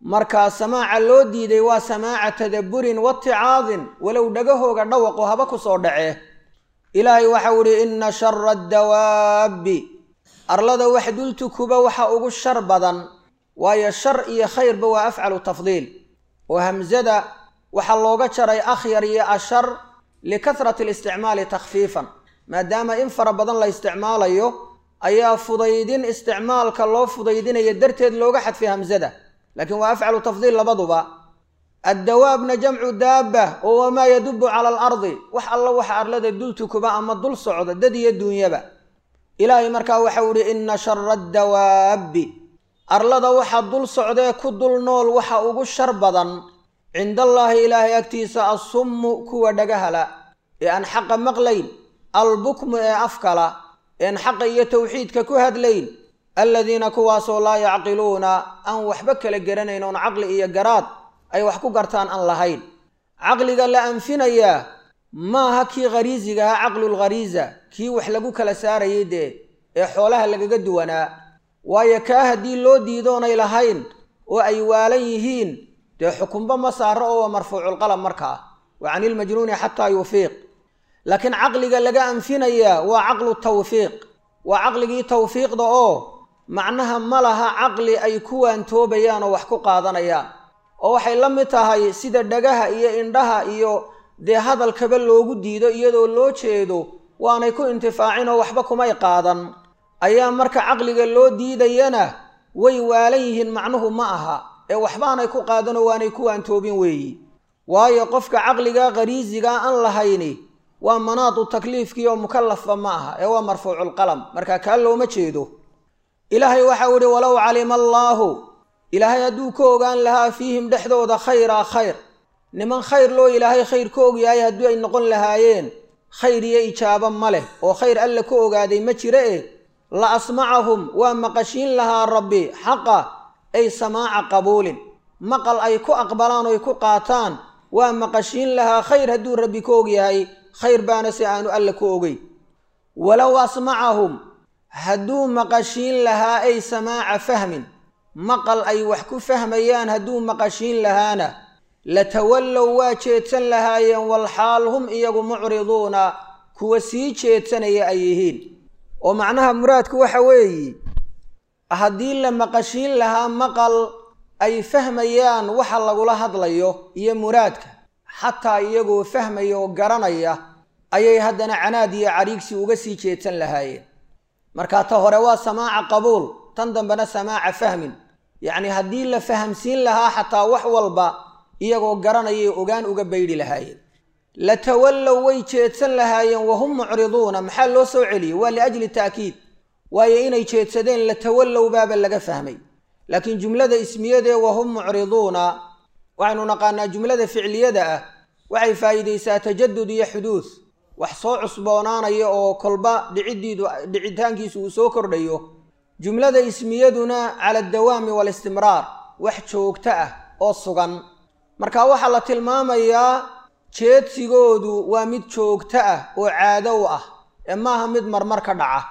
markaa samaaca loo diiday waa samaaca tadabburin waticaadin walow dhagahooga dhawaqo haba ku soo dhacee ilaahay waxau idhi inna shara addawaabbi arlada wax dultukuba waxa ugu shar badan waayo shar iyo khayrba waa afcalu tafdiil oo hamsada waxaa looga jaray akhyar iyo ashar likasrati alisticmaali takhfiifan maadaama in fara badan la isticmaalayo ayaa fudaydin isticmaalka loo fudaydinaya darteed looga xadfay hamsada laakiin waa afcalu tafdiil labaduba addawaabna jamcu daabba oo wamaa yadubu cala alardi wax alla waxa arlada dultukuba ama dul socda dad iyo duunyaba ilaahay markaa waxau idhi inna shara addawaabbi arlada waxa dul socdee ku dul nool waxa ugu shar badan cindallaahi ilaahay agtiisa assummu kuwa dhagahala ee aan xaqa maqlayn albukmu ee afkala een xaqa iyo tawxiidka ku hadlayn aladiina kuwaasoo laa yacqiluuna aan waxba kala garanayn oon caqli iyo garaad ay wax ku gartaan aan lahayn caqliga la anfinayaa maaha kii khariisiga ahaa caqlulkhariisa kii wax lagu kala saarayay dee ee xoolaha lagaga duwanaa waayo kaa haddii loo diidoonay lahayn oo ay waalan yihiin dee xukunba ma saaro oo waa marfuuculqalam markaa wa cani ilmajnuuni xataa yufiiq laakiin caqliga laga anfinayaa waa caqlu tawfiiq waa caqligii tawfiiqda oo macnaha ma laha caqli ay ku waantoobayaan oo wax ku qaadanayaan oo waxay la mid tahay sida dhagaha iyo indhaha iyo dee hadalkaba loogu diido iyadoo loo jeedo waanay ku intifaacin oo waxba kumay qaadan ayaa marka caqliga loo diidayana way waalan yihiin macnuhu ma aha ee waxbaanay ku qaadanoo waanay ku waantoobin weeyi waayo qofka caqliga khariisigaa aan lahayni waa manaadu takliifkii oo mukallafba ma aha ee waa marfuuculqalam marka kaa looma jeedo ilaahay waxau idhi walow calima allaahu ilaahay hadduu ka ogaan lahaa fiihim dhexdooda khayraa khayr niman khayr loo ilaahay khayr ka ogyahay haddii ay noqon lahaayeen khayr iyo ijaabo ma leh oo khayr alle ka ogaaday ma jira e la asmacahum waa maqashiin lahaa rabbi xaqa ay samaaca qabuulin maqal ay ku aqbalaan oy ku qaataan waa maqashiin lahaa khayr hadduu rabbi ka ogyahay khayr baana si aanu alle ku ogeyn walow asmacahum hadduu maqashiin lahaa ay samaaca fahmin maqal ay wax ku fahmayaan hadduu maqashiin lahaana latawallow waa jeedsan lahaayeen walxaal hum iyagu mucriduuna kuwa sii jeedsanaya ay yihiin oo macnaha muraadku waxa weeyi haddii la maqashiin lahaa maqal ay fahmayaan waxa lagula hadlayo iyo muraadka xataa iyagoo fahmaya oo garanaya ayay haddana canaad iyo cariigsi uga sii jeedsan lahaayeen markaa ta hore waa samaaca qabuul tan dambena samaaca fahmin yacni haddii la fahamsiin lahaa xataa wax walba iyagoo garanayay ogaan uga baydhi lahaayeen latawallow way jeedsan lahaayeen wahum mucriduuna maxaa loo soo celiyey waa liajli ta'kiid waayo inay jeedsadeen latawallow baaba laga fahmay laakiin jumlada ismiyadee wahum mucriduuna waxaynu naqaanaa jumlada ficliyada ah waxay faa'iidaysaa tajadud iyo xuduud wax soo cusboonaanaya oo kolba dhiciddiidu dhicitaankiisu uu soo kordhayo jumlada ismiyaduna cala addawaami waalistimraar wax joogto ah oo sugan marka waxaa la tilmaamayaa jeedsigoodu waa mid joogto ah oo caado u ah ee maaha mid marmar ka dhaca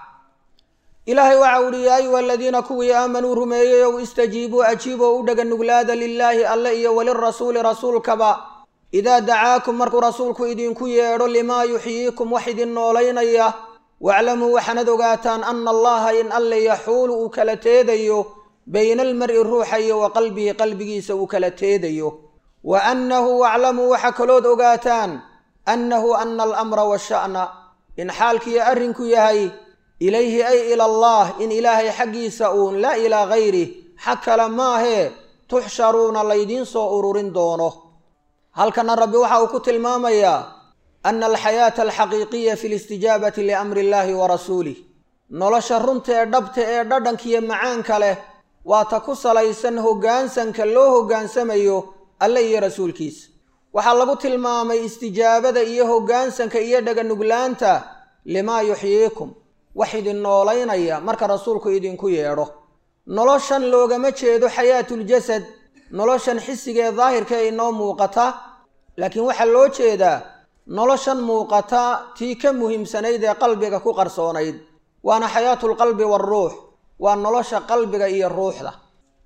ilaahay waxau uhi yaa ayuha aladiina kuwii aamanuu rumeeyey ow istajiibuu ajiiboo u dhega nuglaada lilaahi alle iyo walirasuuli rasuulkaba idaa dacaakum markuu rasuulku idinku yeedho limaa yuxyiikum wax idin noolaynaya waaclamuu waxaanad ogaataan ana allaha in alle yaxuulu uu kala teedayo bayna almar'i ruuxa iyo wa qalbihi qalbigiisa uu kala teedayo wa annahu waclamuu waxa kalood ogaataan annahu ana alamra washa'na in xaalkiiyo arrinku yahay ilayhi ay ila allah in ilaahay xaggiisa uun laa ilaa gayrih xag kale maahee tuxsharuuna laydiin soo ururin doono halkana rabbi waxa uu ku tilmaamayaa ana alxayaata alxaqiiqiya fi listijaabati liamri illaahi wa rasuulih nolosha runta ee dhabta ee dhadhankiiyo macaanka leh waa ta ku salaysan hoggaansanka loo hoggaansamayo alle iyo rasuulkiisa waxaa lagu tilmaamay istijaabada iyo hoggaansanka iyo dhaganuglaanta limaa yuxyiikum wax idin noolaynaya marka rasuulku idinku yeedho noloshan loogama jeedo xayaatuljasad noloshan xisigee daahirka ee inoo muuqata laakiin waxaa loo jeedaa noloshan muuqata tii ka muhiimsanayd ee qalbiga ku qarsoonayd waana xayaatulqalbi waaruux waa nolosha qalbiga iyo ruuxda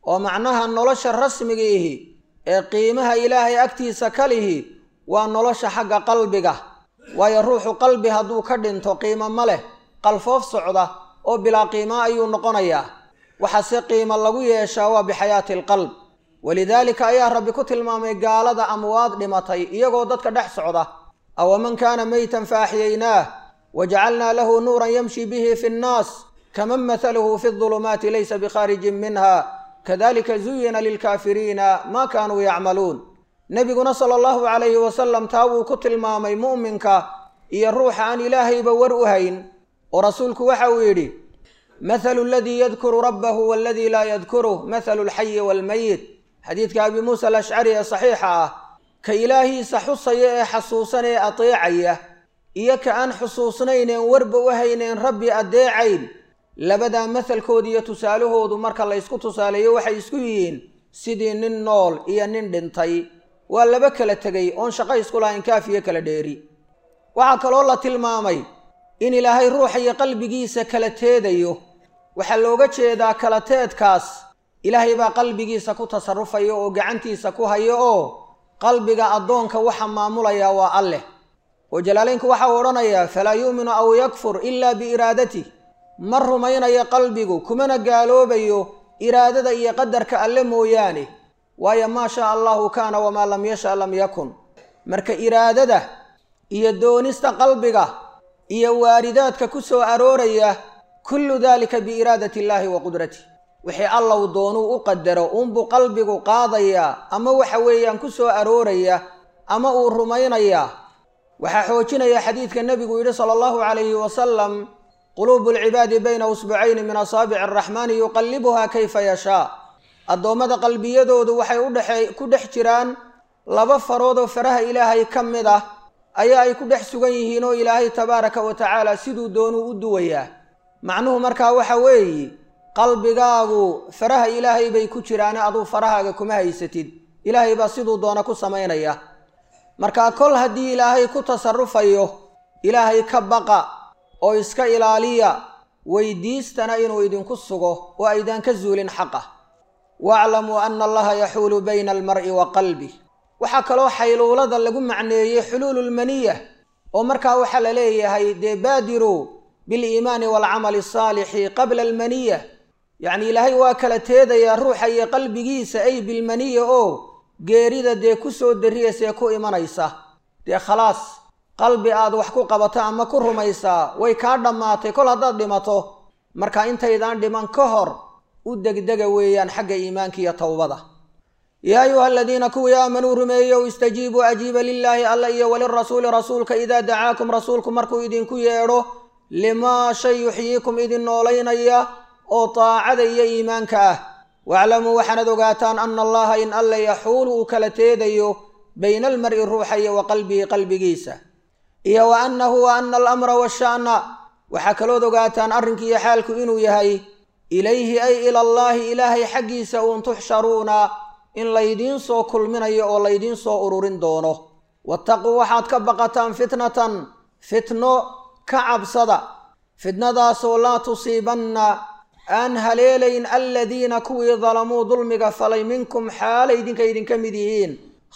oo macnaha nolosha rasmigiihi ee qiimaha ilaahay agtiisa ka lihi waa nolosha xagga qalbiga waayo ruuxu qalbi hadduu ka dhinto qiimo ma leh qalfoof socda oo bilaa qiimo ayuu noqonayaa waxaase qiimo lagu yeeshaa waa bixayaati alqalb walidaalika ayaa rabbi ku tilmaamay gaalada amwaad dhimatay iyagoo dadka dhex socda awaman kaana meytan fa axyaynaah wajacalnaa lahu nuuran yamshi bihi fi nnaas kaman mathaluhu fi dulumaati laysa bikhaarijin minha kadalika zuyina lilkaafiriina maa kaanuu yacmaluun nebiguna sala allahu calayhi wasalam taa wuu ku tilmaamay mu'minka iyo ruuxa aan ilaahayba war u hayn oo rasuulku waxa uu yidhi mathalu aladii yadkuru rabbahu waaladii laa yadkuruh mathalu alxayi waalmayit xadiidka abi muusa alashcari ee saxiixa ah ka ilaahiisa xusaya ee xasuusan ee adeecaya iyo ka aan xusuusnayneen warba u hayneen rabbi addeecayn labadaa mahalkooda iyo tusaalahoodu marka la ysku tusaaleeyo waxay isku yihiin sidii nin nool iyo nin dhintay waa laba kala tegay oon shaqo isku lahayn kaafiyo kala dheeri waxaa kaloo la tilmaamay in ilaahay ruuxa iyo qalbigiisa kala teedayo waxaa looga jeedaa kala teedkaas ilaahay baa qalbigiisa ku tasarufaya oo gacantiisa ku hayo oo qalbiga addoonka waxa maamulayaa waa alleh oo jalaalaynku waxa uu odhanayaa falaa yu'minu aw yakfur ilaa biiraadatih ma rumaynayo qalbigu kumana gaaloobayo iraadada iyo qadarka alle mooyaane waayo maa shaa allahu kaana wamaa lam yasha lam yakun marka iraadada iyo doonista qalbiga iyo waaridaadka ku soo arooraya kullu daalika biiraadati illaahi wa qudratih wixii allow doonuu u qadaro uunbuu qalbigu qaadayaa ama waxa weeyaan ku soo arooraya ama uu rumaynayaa waxaa xoojinaya xadiidka nebigu yidhi sala allahu calayhi wasalam quluubu alcibaadi bayna usbucayni min asaabici araxmaani yuqallibuhaa kayfa yashaa addoommada qalbiyadoodu waxay udhexe ku dhex jiraan laba farood oo faraha ilaahay ka mid ah ayaa ay ku dhex sugan yihiin oo ilaahay tabaaraka wa tacaala siduu doonuu u duwayaa macnuhu markaa waxa weeye qalbigaagu faraha ilaahay bay ku jiraane aduu farahaaga kuma haysatid ilaahay baa siduu doona ku samaynaya markaa kol haddii ilaahay ku tasarufayo ilaahay ka baqa oo iska ilaaliya weydiistana inuu idinku sugo oo aydaan ka zuulin xaqa waaclamuu ana allaha yaxuulu bayna almar'i wa qalbih waxaa kaloo xayluulada lagu macneeyey xuluululmaniya oo markaa waxaa la leeyahay dee baadiruu biliimaani waalcamali asaalixi qabla almaniya yacni ilaahay waa kala teedayaa ruuxa iyo qalbigiisa ay bilmaniya oo geerida dee ku soo darriyaysa ee ku imanaysa dee khalaas qalbi aad wax ku qabato ama ku rumaysaa way kaa dhammaatay kol haddaad dhimato marka intaydaan dhiman ka hor u degdega weeyaan xagga iimaanka iyo towbada yaa ayuha aladiina kuwii aamanuu rumeeyow istajiibuu ajiiba lilaahi alla iyo walirasuuli rasuulka idaa dacaakum rasuulku markuu idinku yeedho limaa shay yuxyiikum idin noolaynaya oo daacada iyo iimaanka ah waaclamuu waxaanad ogaataan ana allaha in alla yaxuulu uu kala teedayo bayna almar'i ruuxa iyo wa qalbihi qalbigiisa iyo wa annahu wa ana alamra waasha'na waxaa kalood ogaataan arrinkiiyo xaalku inuu yahay ilayhi ay ila allaahi ilaahay xaggiisa uun tuxsharuuna in laydiin soo kulminayo oo laydiin soo ururin doono wattaquu waxaad ka baqataan fitnatan fitno ka cabsada fitnadaasoo laa tusiibanna aan haleelayn aladiina kuwii dalamuu dulmiga falay minkum xaalay idinka idinka mid yihiin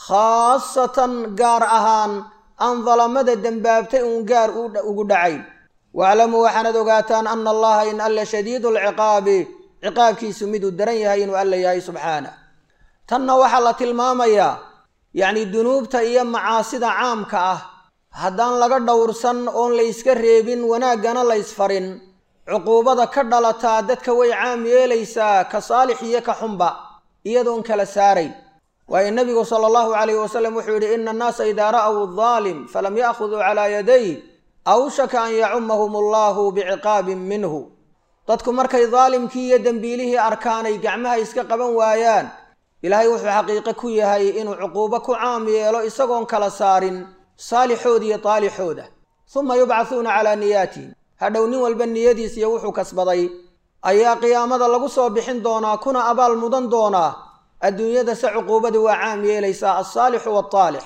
khaasatan gaar ahaan aan dalamada dembaabtay uun gaar ugu dhacayn waaclamuu waxaanad ogaataan ana allaha in alla shadiidu alciqaabi ciqaabkiisu miduu daran yahay inuu alla yahay subxaana tanna waxaa la tilmaamayaa yacni dunuubta iyo macaasida caamka ah haddaan laga dhowrsan oon layska reebin wanaaggana laysfarin cuquubada ka dhalataa dadka way caam yeelaysaa ka saalix iyo ka xunba iyadoon kala saarayn waayo nebigu sala allahu calayhi wasalam wuxuu yidhi ina annaasa idaa ra'w daalim falam ya'khuduu calaa yaday awshaka an yacumahum allahu biciqaabin minhu dadku markay daalimkii iyo dembiilihii arkaanay gacmaha iska qaban waayaan ilaahay wuxuu xaqiiqo ku yahay inuu cuquubo ku caam yeelo isagoon kala saarin saalixooda iyo taalixooda suma yubcahuuna calaa niyaatihim hadhow nin walba niyadiis iyo wuxuu kasbaday ayaa qiyaamada lagu soo bixin doonaa kuna abaal mudan doonaa adduunyada se cuquubadu waa caam yeelaysaa alsaalixu waaltaalix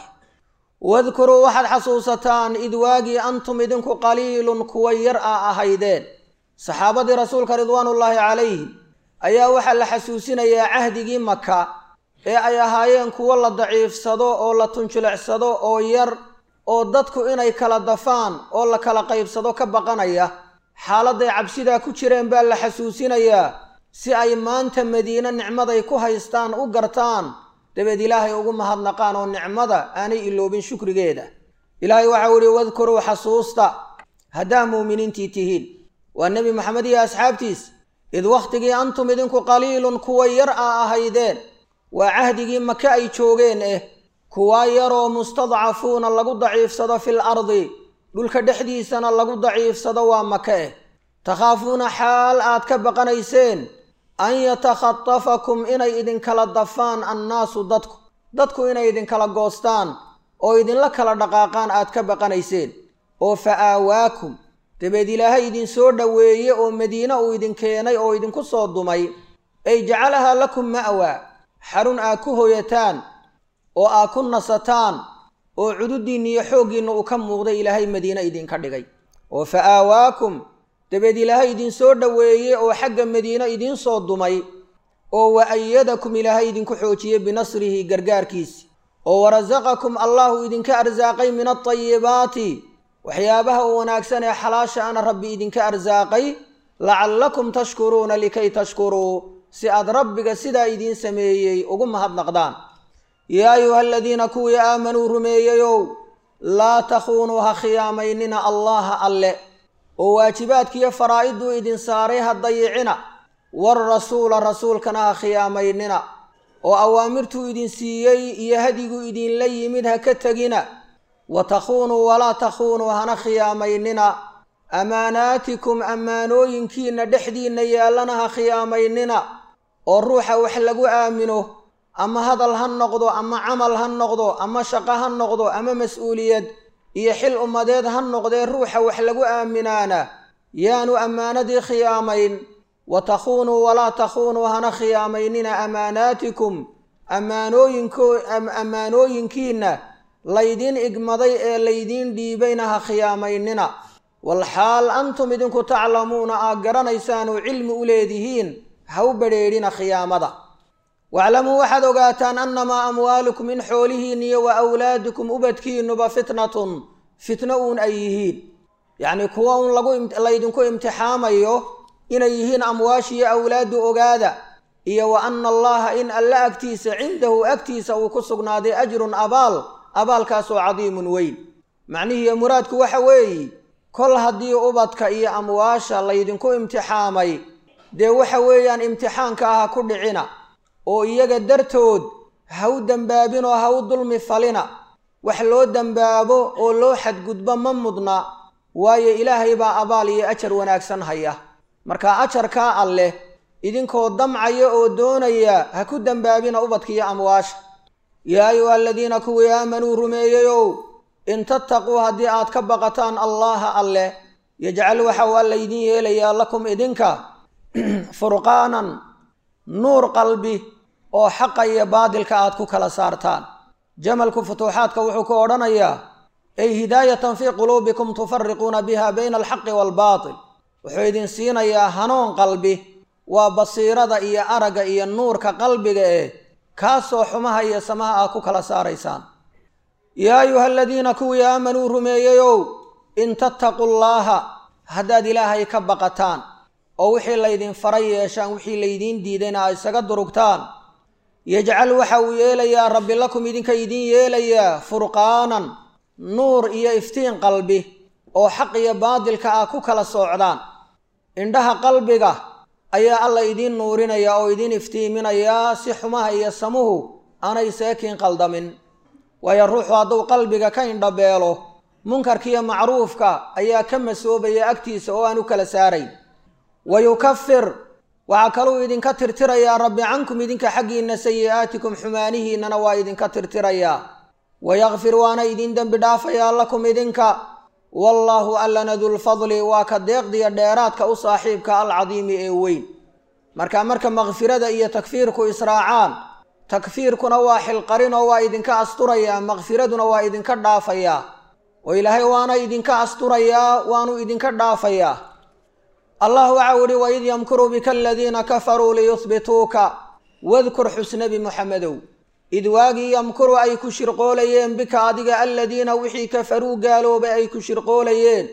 wadkuruu waxaad xasuusataan id waagii antum idinku qaliilun kuwa yar a ahaydeen saxaabadii rasuulka ridwaanullaahi calayhim ayaa waxaa la xasuusinayaa cahdigii maka ee ay ahaayeen kuwo la daciifsado oo la tunjilecsado oo yar oo dadku inay kala dafaan oo la kala qaybsado ka baqanaya xaaladday cabsidaa ku jireen baa la xasuusinayaa si ay maanta madiine nicmaday ku haystaan u gartaan dabeed ilaahay ugu mahadnaqaan oo nicmada aanay iloobin shukrigeeda ilaahay waxau ihi wadkuruu xasuusta haddaa muuminiintii tihiin waa nebi maxamed iyo asxaabtiis id wakhtigii antum idinku qaliilun kuwa yar a ahaydeen waa cahdigii maka ay joogeen eh kuwaa yaroo mustadcafuuna lagu daciifsado fil ardi dhulka dhexdiisana lagu daciifsado waa maka eh takhaafuuna xaal aad ka baqanayseen an yatakhatafakum inay idinkala dafaan annaasu dadku dadku inay idinkala goostaan oo idinla kala dhaqaaqaan aad ka baqanayseen oo fa aawaakum dabeed ilaahay idinsoo dhoweeye oo madiine uu idin keenay oo idinku soo dumay ay jacalahaa lakum ma'waa xarun aad ku hoyataan oo aad ku nasataan oo cududiinna iyo xooggiinna uu ka muuqday ilaahay madiine idinka dhigay oo fa aawaakum dabeed ilaahay idinsoo dhoweeye oo xagga madiine idiin soo dumay oo wa ayadakum ilaahay idinku xoojiyey binasrihi gargaarkiisi oo warasaqakum allahu idinka arsaaqay min altayibaati waxyaabaha u wanaagsan ee xalaasha ana rabbi idinka arsaaqay lacallakum tashkuruuna likay tashkuruu si aad rabbiga sidaa idiin sameeyey ugu mahadnaqdaan yaa ayuha aladiina kuwii aamanuu rumeeyeyow laa takhuunuu ha khiyaamaynina allaha alle oo waajibaadkiiyo faraa'iduu idin saaray ha dayicina warasuula rasuulkana ha khiyaamaynina oo awaamirtuu idin siiyey iyo hadiguu idinla yimid ha ka tegina wa takhuunuu walaa takhuunuu hana khiyaamaynina amaanaatikum ammaanooyinkiinna dhexdiinna yaallana ha khiyaamaynina oo ruuxa wax lagu aamino ama hadal ha noqdo ama camal ha noqdo ama shaqo ha noqdo ama mas-uuliyad iyo xil ummadeed ha noqdee ruuxa wax lagu aaminaana yaanu ammaanadii khiyaamayn wa takhuunuu walaa takhuunuu hana khiyaamaynina amaanaatikum ammaanooyinkiinna laydiin igmaday ee laydiin dhiibayna ha khiyaamaynina walxaal antum idinku taclamuuna aad garanaysaan oo cilmi u leedihiin ha u badrheedhina khiyaamada waclamuu waxaad ogaataan annamaa amwaalukum in xoolihiin iyo wa awlaadukum ubadkiinuba fitnatun fitno uun ay yihiin yacnii kuwa uun lagu imtixaamayo inay yihiin amwaashiyo awlaadu ogaada iyo wa anna allaha in alle agtiisa cindahu agtiisa uu ku sugnaaday ajrun abaal abaalkaasoo cadiimun weyn macnihiiyo muraadku waxa weeye kol haddii ubadka iyo amwaasha laydinku imtixaamay dee waxa weeyaan imtixaanka ah ha ku dhicina oo iyaga dartood ha u dembaabin oo ha u dulmi falina wax loo dembaabo oo loo xadgudbo ma mudna waayo ilaahay baa abaal iyo ajar wanaagsan haya marka ajarkaa alleh idinkoo damcaya oo doonaya ha ku dembaabina ubadka iyo amwaasha yaa ayuha aladiina kuwii aamanuu rumeeyeyow in tattaquu haddii aad ka baqataan allaha alleh yajcal waxa uu alla idin yeelayaa lakum idinka furqaanan nuur qalbi oo xaqa iyo baadilka aad ku kala saartaan jamalku futuuxaadka wuxuu ku odhanayaa ay hidaayatan fii quluubikum tufariquuna biha bayna alxaqi waalbaatil wuxuu idin siinayaa hanuun qalbi waa basiirada iyo aragga iyo nuurka qalbiga eh kaasoo xumaha iyo samaha aad ku kala saaraysaan yaa ayuha aladiina kuwii aamanuu rumeeyeyow in tattaquu llaaha haddaad ilaahay ka baqataan oo wixii laydin faray yeeshaan wixii laydiin diidayna aad isaga durugtaan yajcal waxa uu yeelayaa rabbi lakum idinka idiin yeelayaa furqaanan nuur iyo iftiin qalbi oo xaq iyo baadilka ah ku kala soocdaan indhaha qalbiga ayaa alla idiin nuurinaya oo idiin iftiiminayaa si xumaha iyo samuhu aanay seekiin qaldamin waayo ruuxu hadduu qalbiga ka indhabeelo munkarkiiyo macruufka ayaa ka masoobaya agtiisa oo aan u kala saarayn wa yukafir waxaa kaluu idinka tirtirayaa rabbi cankum idinka xaggiinna sayi'aatikum xumaanihiinnana waa idinka tirtirayaa wayakfir waana idin dembi dhaafayaa lakum idinka wallaahu allana dulfadli waa ka deeqdiya dheeraadka u saaxiibka alcadiimi ee weyn marka marka makfirada iyo takfiirku israacaan takfiirkuna waa xilqarin oo waa idinka asturayaa makfiraduna waa idinka dhaafayaa oo ilaahay waana idinka asturayaa waanu idinka dhaafayaa allah waxau ihi waid yamkuru bika aladiina kafaruu liyuhbituuka wadkur xusnabi muxamedow id waagii yamkuru ay ku shirqoolayeen bika adiga aladiina wixii kafaruu gaaloobay ay ku shirqoolayeen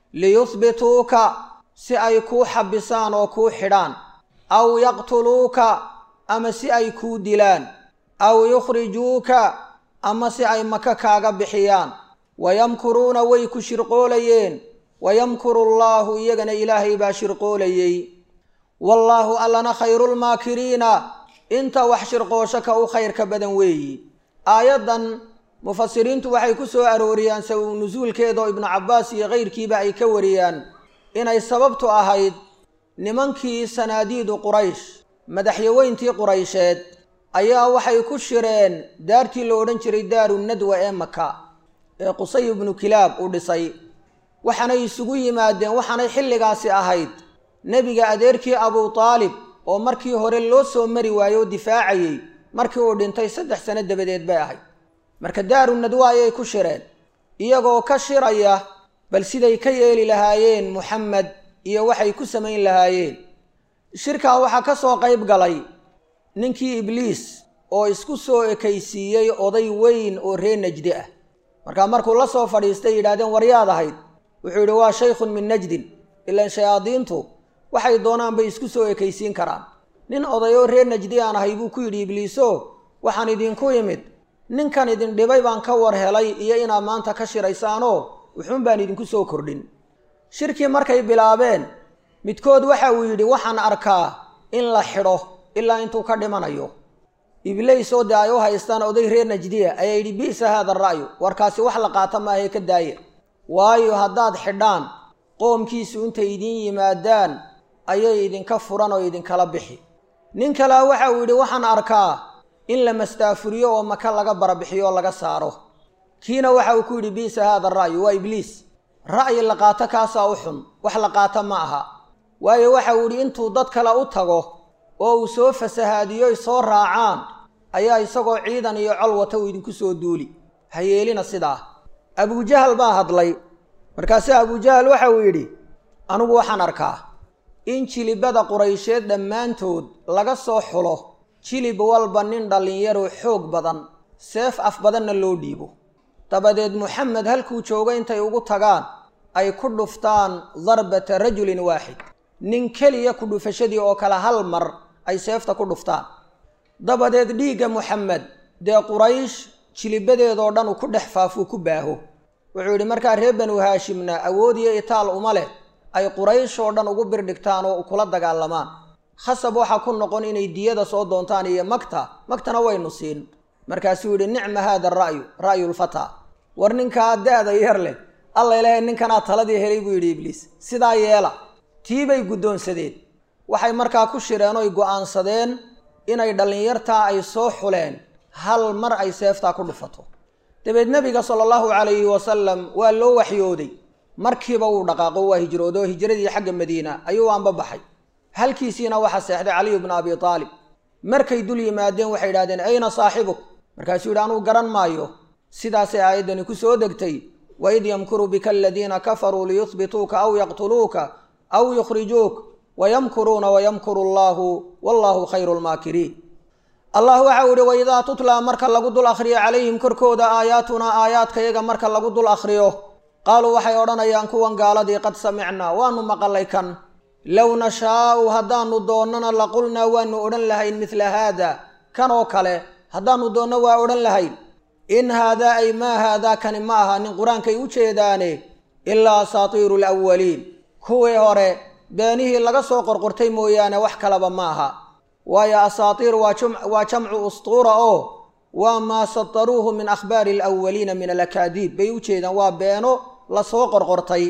liyuhbituuka si ay kuu xabisaan oo kuu xidhaan aw yaqtuluuka ama si ay kuu dilaan aw yukhrijuuka ama si ay maka kaaga bixiyaan wayamkuruuna way ku shirqoolayeen wayamkuru allaahu iyagana ilaahay baa shirqoolayey wallaahu allana khayrulmaakiriina inta wax shirqoosho ka u khayrka badan weeyi aayaddan mufasiriintu waxay ku soo arooriyaan sababu nusuulkeeda oo ibnu cabbaas iyo kayrkiiba ay ka wariyaan inay sababtu ahayd nimankii sanaadiidu quraysh madaxyaweyntii quraysheed ayaa waxay ku shireen daartii la odhan jiray daaru nadwa ee maka ee qusay ibnu kilaab uu dhisay waxaanay isugu yimaadeen waxaanay xilligaasi ahayd nebiga adeerkii abuu taalib oo markii hore loo soo mari waayo oo difaacayey markii uu dhintay saddex sano dabadeed bay ahayd marka daaru nadwa ayay ku shireen iyagoo ka shiraya bal siday ka yeeli lahaayeen muxamed iyo waxay ku samayn lahaayeen shirkaa waxaa ka soo qayb galay ninkii ibliis oo isku soo ekaysiiyey oday weyn oo reer najdi ah markaa markuu la soo fadhiistay yidhahdeen waryaad ahayd wuxuu yidhi waa shaykhun min najdin ilaan shayaadiintu waxay doonaan bay isku soo ekaysiin karaan nin oday oo reer najdi aan ahay buu ku yidhi ibliiso waxaan idinku imid ninkan idin dhibay baan ka war helay iyo inaad maanta ka shiraysaanoo wuxuun baan idinku soo kordhin shirkii markay bilaabeen midkood waxa uu yidhi waxaan arkaa in la xidho ilaa intuu ka dhimanayo iblays oo dee ay u haystaan oday reer najdiya ayaa yidhi bi'sa haada ra'yu warkaasi wax la qaata maahae ka daaya waayo haddaad xidhaan qoomkiisu intay idiin yimaadaan ayay idinka furan oo idinkala bixi nin kalea waxa uu yidhi waxaan arkaa in la mastaafuriyo oo maka laga barabixiyo oo laga saaro kiina waxa uu ku yidhi bi'sa haada ra'yu waa ibliis ra'yi la qaato kaasaa u xun wax la qaato ma aha waayo waxa uu yidhi intuu dad kale u tago oo uu soo fasahaadiyoy soo raacaan ayaa isagoo ciidan iyo col wata uu idinku soo duuli ha yeelina sidaa abujahal baa hadlay markaase abujahal waxa uu yidhi anigu waxaan arkaa in jilibada quraysheed dhammaantood laga soo xulo jilib walba nin dhallinyaro xoog badan seef af badanna loo dhiibo dabadeed muxamed halkuu joogo intay ugu tagaan ay ku dhuftaan darbata rajulin waaxid nin keliya ku dhufashadii oo kale hal mar ay seefta ku dhuftaan dabadeed dhiigga muxamed dee quraysh jilibadeedoo dhan uu ku dhex faafuu ku baaho wuxuu yidhi markaa reer banu haashimna awood iyo itaal uma leh ay quraysh oo dhan ugu birdhigtaan oo kula dagaalamaan khasab waxaa ku noqon inay diyada soo doontaan iyo magta magtana waynu siin markaasuu yidhi nicma haada ra'yu ra'yulfataa war ninkaa da-da yar leh alla ilahay ninkanaa taladii helay buu yidhi ibliis sidaa yeela tii bay guddoonsadeen waxay markaa ku shireen oy go'aansadeen inay dhallinyartaa ay soo xuleen hal mar ay seeftaa ku dhufato dabeed nebiga sala allahu calayhi wasalam waa loo waxyooday markiiba wuu dhaqaaqo waa hijroodo oo hijradii xagga madiina ayuu aanba baxay halkiisiina waxaa seexday caliyu bnu abi aalib markay dul yimaadeen waxay idhahdeen ayna saaxibuk markaasuu yidhi anugu garan maayo sidaasay aayaddani ku soo degtay waid yamkuru bika aladiina kafaruu liyuhbituuka aw yaqtuluuka aw yukhrijuuk wayamkuruuna wayamkuru allaahu wallaahu khayru lmaakiriin allah waxau ihi waidaa tutlaa marka lagu dul akhriyo calayhim korkooda aayaatunaa aayaadkayaga marka lagu dul akhriyo qaaluu waxay odhanayaan kuwan gaaladii qad samicnaa waanu maqalay kan low nashaa'u haddaanu doonnana laqulnaa waanu odhan lahayn midla haada kan oo kale haddaanu doonno waa odhan lahayn in haadaa ay maa haadaa kani ma aha nin qur-aankay u jeedaane ilaa asaatiiru alawaliin kuwii hore beenihii laga soo qorqortay mooyaane wax kalaba ma aha waayo asaatiir waa jamcu ustuura oo waa maa sataruuhu min akhbaari alawaliina min alakaadiib bay u jeedaan waa beeno lasoo qorqortay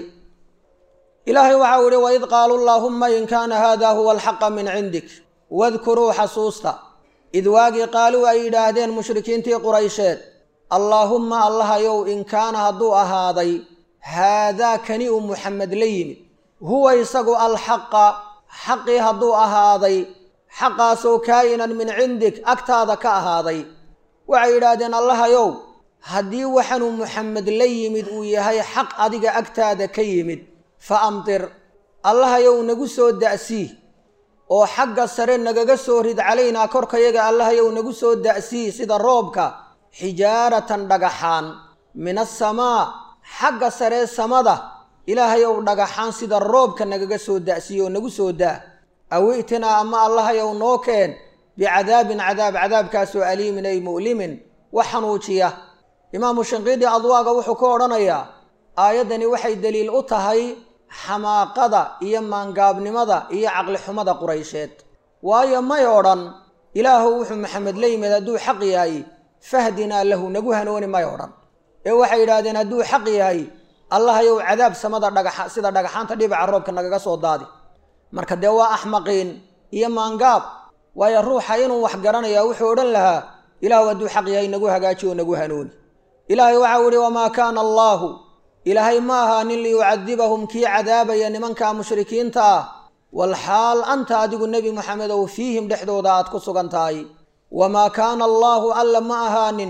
ilaahay waxau ihi waid qaaluu allaahumma in kaana haada huwa alxaqa min cindik wadkuruu xasuusta id waagii qaaluu ay yidhaahdeen mushrikiintii quraysheed allaahumma allahayow in kaana hadduu ahaaday haadaa kani uu muxamed la yimid huwa isagu alxaqa xaqii hadduu ahaaday xaqaasoo kaa'inan min cindik agtaada ka ahaaday waxay yidhaahdeen allahayow haddii waxanuu muxamed la yimid uu yahay xaq adiga agtaada ka yimid fa amtir allahayow nagu soo da'sii oo xagga sare nagaga soo rid calaynaa korkayaga allahayow nagu soo da'sii sida roobka xijaaratan dhagaxaan min asamaa xagga saree samada ilaahayow dhagaxaan sida roobka nagaga soo da'sii oo nagu soo daa aw i'tinaa ama allahayow noo keen bicadaabin cadaab cadaabkaasoo aliimin ay mu'limin wax xanuujiya imaamu shinqiidi adwaaga wuxuu ka odhanayaa aayaddani waxay deliil u tahay xamaaqada iyo maangaabnimada iyo caqlixumada quraysheed waayo may odhan ilaahu wuxuu maxamed la yimid hadduu xaq yahay fahdinaa lahu nagu hanooni may odhan ee waxay yidhaahdeen hadduu xaq yahay allahayow cadaab samada dhagaxa sida dhagaxaanta dhibaca roobka nagaga soo daadi marka dee waa axmaqiin iyo maangaab waayo ruuxa inuu wax garanayaa wuxuu odhan lahaa ilaahu hadduu xaq yahay nagu hagaaji oo nagu hanuuni ilaahay waxau ihi wamaa kaana allaahu ilaahay ma ahaanin liyucadibahum kii cadaabaya nimankaa mushrikiinta ah walxaal anta adigu nebi moxamedow fiihim dhexdooda aad ku sugan tahay wamaa kaana allaahu alla ma ahaanin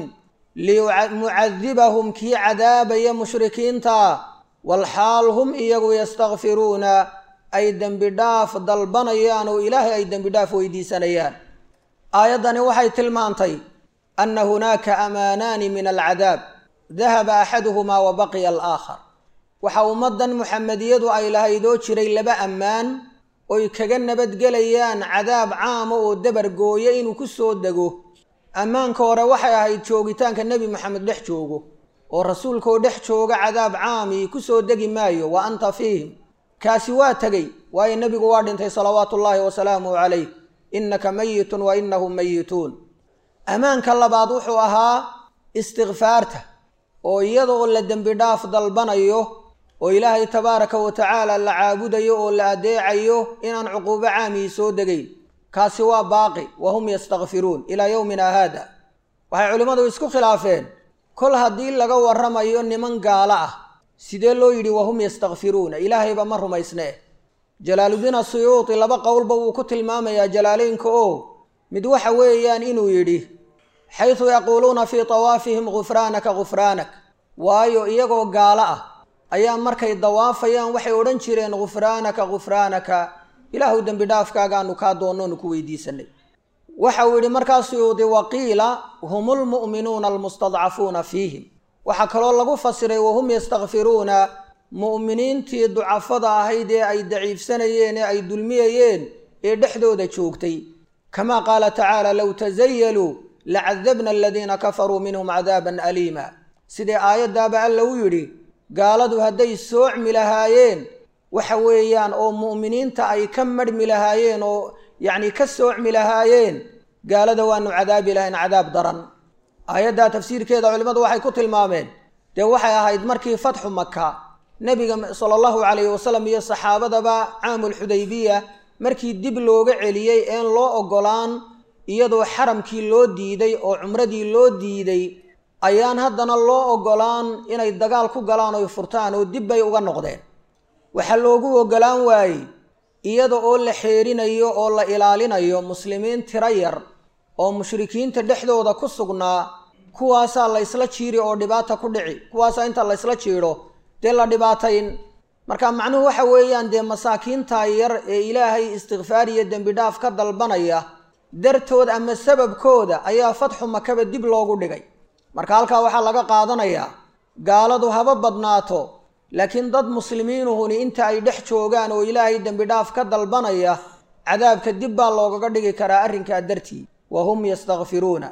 limucadibahum kii cadaabaya mushrikiinta walxaal hum iyagu yastakfiruuna ay dembi dhaaf dalbanayaan oo ilaahay ay dembi dhaaf weydiisanayaan aayaddani waxay tilmaantay anna hunaaka amaanaani min alcadaab dahaba axaduhumaa wa baqiya alaakhar waxa ummaddan muxamediyadu ay lahaydoo jiray laba ammaan oy kaga nabadgelayaan cadaab caama oo dabar gooya inuu ku soo dego ammaanka hore waxay ahayd joogitaanka nebi moxamed dhex joogo oo rasuulkaoo dhex jooga cadaab caami ku soo degi maayo wa anta fiihim kaasi waa tegey waayo nebigu waa dhintay salawaatu ullaahi wasalaamuhu calayh innaka mayitun wa innahum mayituun ammaanka labaad wuxuu ahaa istikfaarta oo iyada oo la dembi dhaaf dalbanayo oo ilaahay tabaaraka wa tacaala la caabudayo oo la adeecayo inaan cuquubo caamii soo degayn kaasi waa baaqi wa hum yastakfiruun ilaa yowmina haada waxay culimmadu isku khilaafeen kol haddii laga warramayo niman gaalo ah sidee loo yidhi wahum yastakfiruuna ilaahayba ma rumaysnee jalaaludiin asuyuuti laba qowlba wuu ku tilmaamayaa jalaaleynka oo mid waxa weeyaan inuu yidhi xaysu yaquuluuna fii tawaafihim gufraanaka gufraanak waayo iyagoo gaalo ah ayaa markay dawaafayaan waxay odhan jireen gufraanaka gufraanaka ilaahu dembi dhaafkaagaanu kaa doonnoonu ku weydiisanay waxa uu yidhi markaa suyuudi waqiila hum lmu'minuuna almustadcafuuna fiihim waxaa kaloo lagu fasiray wahum yastakfiruuna mu'miniintii ducafada ahayd ee ay daciifsanayeen ee ay dulmiyayeen ee dhexdooda joogtay kamaa qaala tacaala low tasayaluu lacadabna aladiina kafaruu minhum cadaaban aliima sidee aayaddaaba alla u yidhi gaaladu hadday soocmi lahaayeen waxa weeyaan oo mu'miniinta ay ka marhmi lahaayeen oo yacni ka soocmi lahaayeen gaalada waanu cadaabi lahayn cadaab daran aayaddaa tafsiirkeeda culimmadu waxay ku tilmaameen dee waxay ahayd markii fatxu maka nebiga sala allahu calayhi wasalam iyo saxaabadaba caamulxudaybiya markii dib looga celiyey een loo oggolaan iyadoo xaramkii loo diiday oo cumradii loo diiday ayaan haddana loo oggolaan inay dagaal ku galaan oy furtaan oo dib bay uga noqdeen waxaa loogu oggolaan waayey iyada oo la xeerinayo oo la ilaalinayo muslimiin tiro yar oo mushrikiinta dhexdooda ku sugnaa kuwaasaa la ysla jiiri oo dhibaata ku dhici kuwaasaa inta la ysla jiidho dee la dhibaatayn marka macnuhu waxa weeyaan dee masaakiintaa yar ee ilaahay istikfaar iyo dembi dhaaf ka dalbanaya dartood ama sababkooda ayaa fatxu makaba dib loogu dhigay marka halkaa waxaa laga qaadanayaa gaaladu haba badnaato laakiin dad muslimiinuhuni inta ay dhex joogaan oo ilaahay dembi dhaaf ka dalbanaya cadaabka dib baa loogaga dhigi karaa arrinkaa dartii wa hum yastakfiruuna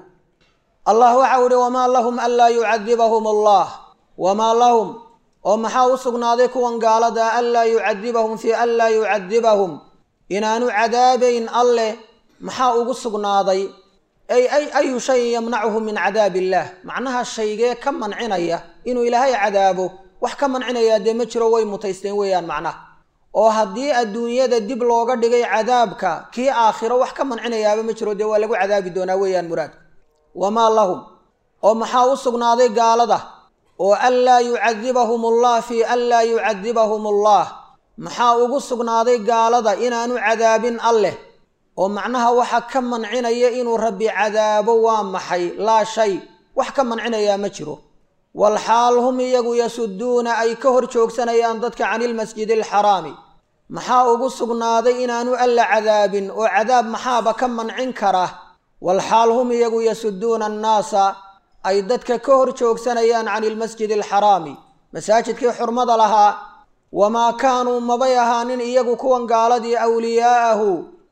allah waxau ihi wamaa lahum anlaa yucadibahum allah wamaa lahum oo maxaa u sugnaaday kuwan gaalada anlaa yucadibahum fii an laa yucadibahum inaanu cadaabayn alleh maxaa ugu sugnaaday ay ay ayu shayin yamnacuhu min cadaab illaah macnaha shaygee ka mancinaya inuu ilaahay cadaabo wax ka mancinayaa dee ma jiro way mutaysteen weeyaan macnaha oo haddii adduunyada dib looga dhigay cadaabka kii aakhiro wax ka mancinayaaba ma jiro dee waa lagu cadaabi doonaa weeyaan muraadku wamaa lahum oo maxaa u sugnaaday gaalada oo an laa yucadibahum allah fii an laa yucadibahum allah maxaa ugu sugnaaday gaalada inaanu cadaabin alleh oo macnaha waxa ka mancinaya inuu rabbi cadaabo waa maxay laa shay wax ka mancinayaa ma jiro walxaal hum iyagu yasuduuna ay ka hor joogsanayaan dadka cani ilmasjidi alxaraami maxaa ugu sugnaaday inaanu alla cadaabin oo cadaab maxaaba ka mancin kara walxaal hum iyagu yasuduuna annaasa ay dadka ka hor joogsanayaan cani ilmasjidi alxaraami masaajidkii xurmada lahaa wamaa kaanuu mabay ahaanin iyagu kuwan gaaladii awliyaa'ahu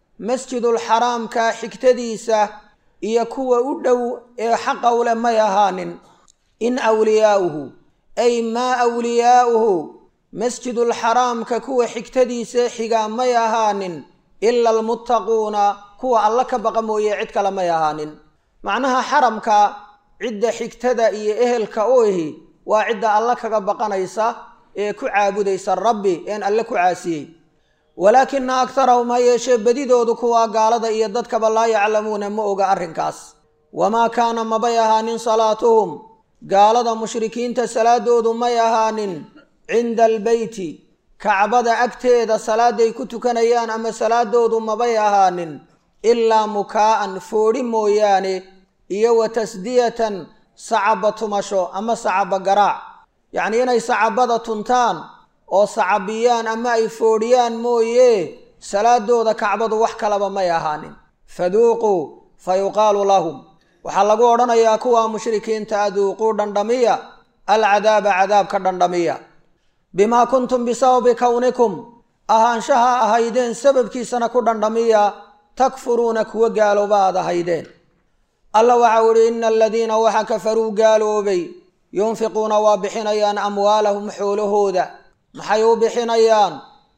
masjidulxaraamka xigtadiisa iyo kuwa u dhow ee xaqa u leh may ahaanin in awliyaa'uhu ay maa awliyaa'uhu masjidulxaraamka kuwa xigtadiisa xigaa may ahaanin ila almuttaquuna kuwa alla ka baqa mooye cid kale may ahaanin macnaha xaramka cidda xigtada iyo ehelka u ihi waa cidda alla kaga baqanaysa ee ku caabudaysa rabbi een alle ku caasiyey walaakina aktarahum ha yeeshee bedidoodu kuwaa gaalada iyo dadkaba laa yaclamuuna ma oga arrinkaas wamaa kaana mabay ahaanin salaatuhum gaalada mushrikiinta salaadoodu may ahaanin cinda albeyti kacbada agteeda salaaday ku tukanayaan ama salaadoodu mabay ahaanin ilaa mukaa'an foodhi mooyaane iyo wa tasdiyatan sacaba tumasho ama sacaba garaac yacnii inay sacabada tuntaan oo sacabiyaan ama ay foodhiyaan mooye salaadooda kacbadu wax kalaba may ahaanin faduuquu fa yuqaalu lahum waxaa lagu odhanayaa kuwa mushrikiinta aduuquu dhandhamiya alcadaaba cadaabka dhandhamiya bimaa kuntum bisababi kownikum ahaanshaha ahaydeen sababkiisana ku dhandhamiya takfuruuna kuwa gaalooba aad ahaydeen alla waxau idhi ina aladiina waxa kafaruu gaaloobay yunfiquuna waa bixinayaan amwaalahum xoolahooda maxay u bixinayaan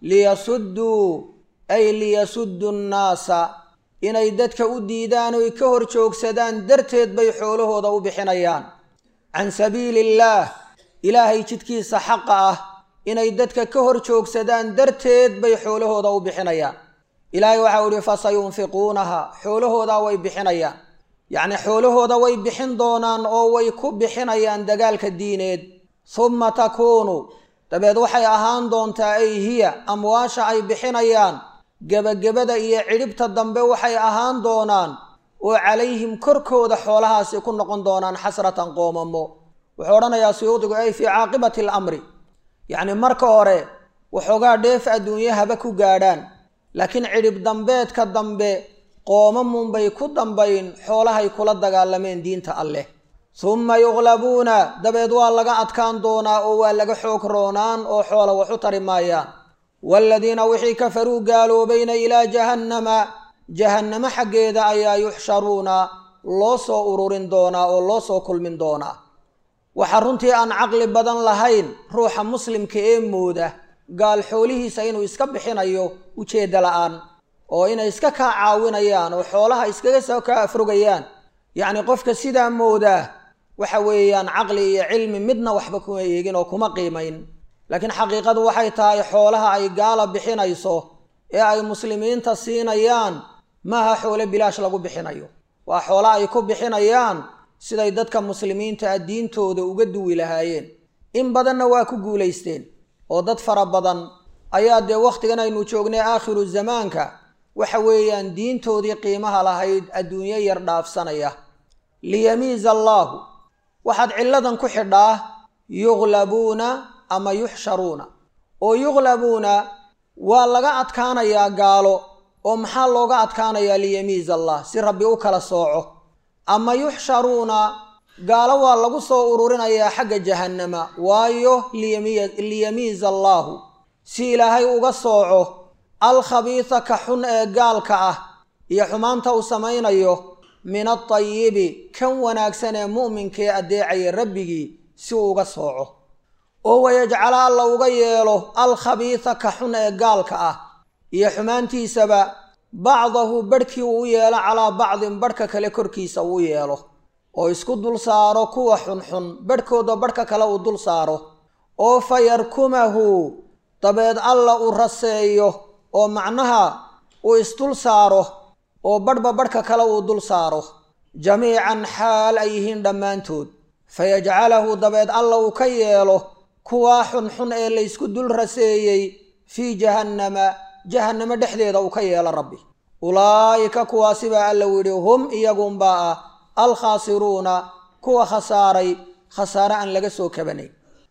liyasudduu ay liyasuddu nnaasa inay dadka u diidaan oy ka hor joogsadaan darteed bay xoolahooda u bixinayaan can sabiili illaah ilaahay jidkiisa xaqa ah inay dadka ka hor joogsadaan darteed bay xoolahooda u bixinayaan ilaahay waxau idhi fasayunfiquunaha xoolahoodaa way bixinayaan yacni xoolahooda way bixin doonaan oo way ku bixinayaan dagaalka diineed humma takuunu dabeed waxay ahaan doontaa ay hiya amwaasha ay bixinayaan gebagabada iyo cidhibta dambe waxay ahaan doonaan oo calayhim korkooda xoolahaasi ku noqon doonaan xasratan qoomamo wuxuu odhanayaa suyuudigu ay fii caaqibati alamri yacni marka hore waxoogaa dheef adduunye haba ku gaadhaan laakiin cidhib dambeedka dambe qoomamunbay ku dambayn xoolahay kula dagaalameen diinta alleh summa yuqlabuuna dabeed waa laga adkaan doonaa oo waa laga xoog roonaan oo xoola wax u tari maayaan waaladiina wixii kafaruu gaaloobayna ilaa jahannama jahannamo xaggeeda ayaa yuxsharuuna loo soo ururin doonaa oo loo soo kulmin doonaa waxaa runtii aan caqli badan lahayn ruuxa muslimka ee mooda gaal xoolihiisa inuu iska bixinayo ujeedda la-aan oo inay iska kaa caawinayaan oo xoolaha iskaga soo kaa afrogayaan yacni qofka sidaa moodaa waxa weeyaan caqli iyo cilmi midna waxba kuma eegin oo kuma qiimayn laakiin xaqiiqadu waxay tahay xoolaha ay gaala bixinayso ee ay muslimiinta siinayaan maaha xoole bilaash lagu bixinayo waa xoolo ay ku bixinayaan siday dadka muslimiinta ah diintooda uga duwi lahaayeen in badanna waa ku guulaysteen oo dad fara badan ayaa dee wakhtigan aynu joognay aakhiru zamaanka waxa weeyaan diintoodii qiimaha lahayd adduunyo yar dhaafsanaya liyamiiza allaahu waxaad cilladan ku xidhaa yuqlabuuna ama yuxsharuuna oo yuqlabuuna waa laga adkaanayaa gaalo oo maxaa looga adkaanayaa liyamiiza allah si rabbi u kala sooco ama yuxsharuuna gaalo waa lagu soo ururinayaa xagga jahannama waayo liyamiiza allaahu si ilaahay uga sooco alkhabiisa ka xun ee gaalka ah iyo xumaanta uu samaynayo min altayibi kan wanaagsan ee mu'minkaee addeecaya rabbigii si uu uga sooco oo wayajcala alla uga yeelo alkhabiisa ka xun ee gaalka ah iyo xumaantiisaba bacdahu barhkii uu u yeelo calaa bacdin barhka kale korkiisa uu yeelo oo isku dul saaro kuwa xunxun barhkooda barhka kale uu dul saaro oo fa yarkumahu dabeed alla uu raseeyo oo macnaha uu isdul saaro oo barhba barhka kale uu dul saaro jamiican xaal ay yihiin dhammaantood fa yajcalahu dabeed alla uu ka yeelo kuwaa xunxun ee laysku dul raseeyey fii jahannama jahannamo dhexdeeda uu ka yeelo rabbi ulaa'ika kuwaasi baa alla u yidhi hum iyagunbaa ah alkhaasiruuna kuwa khasaaray khasaare aan laga soo kabanayn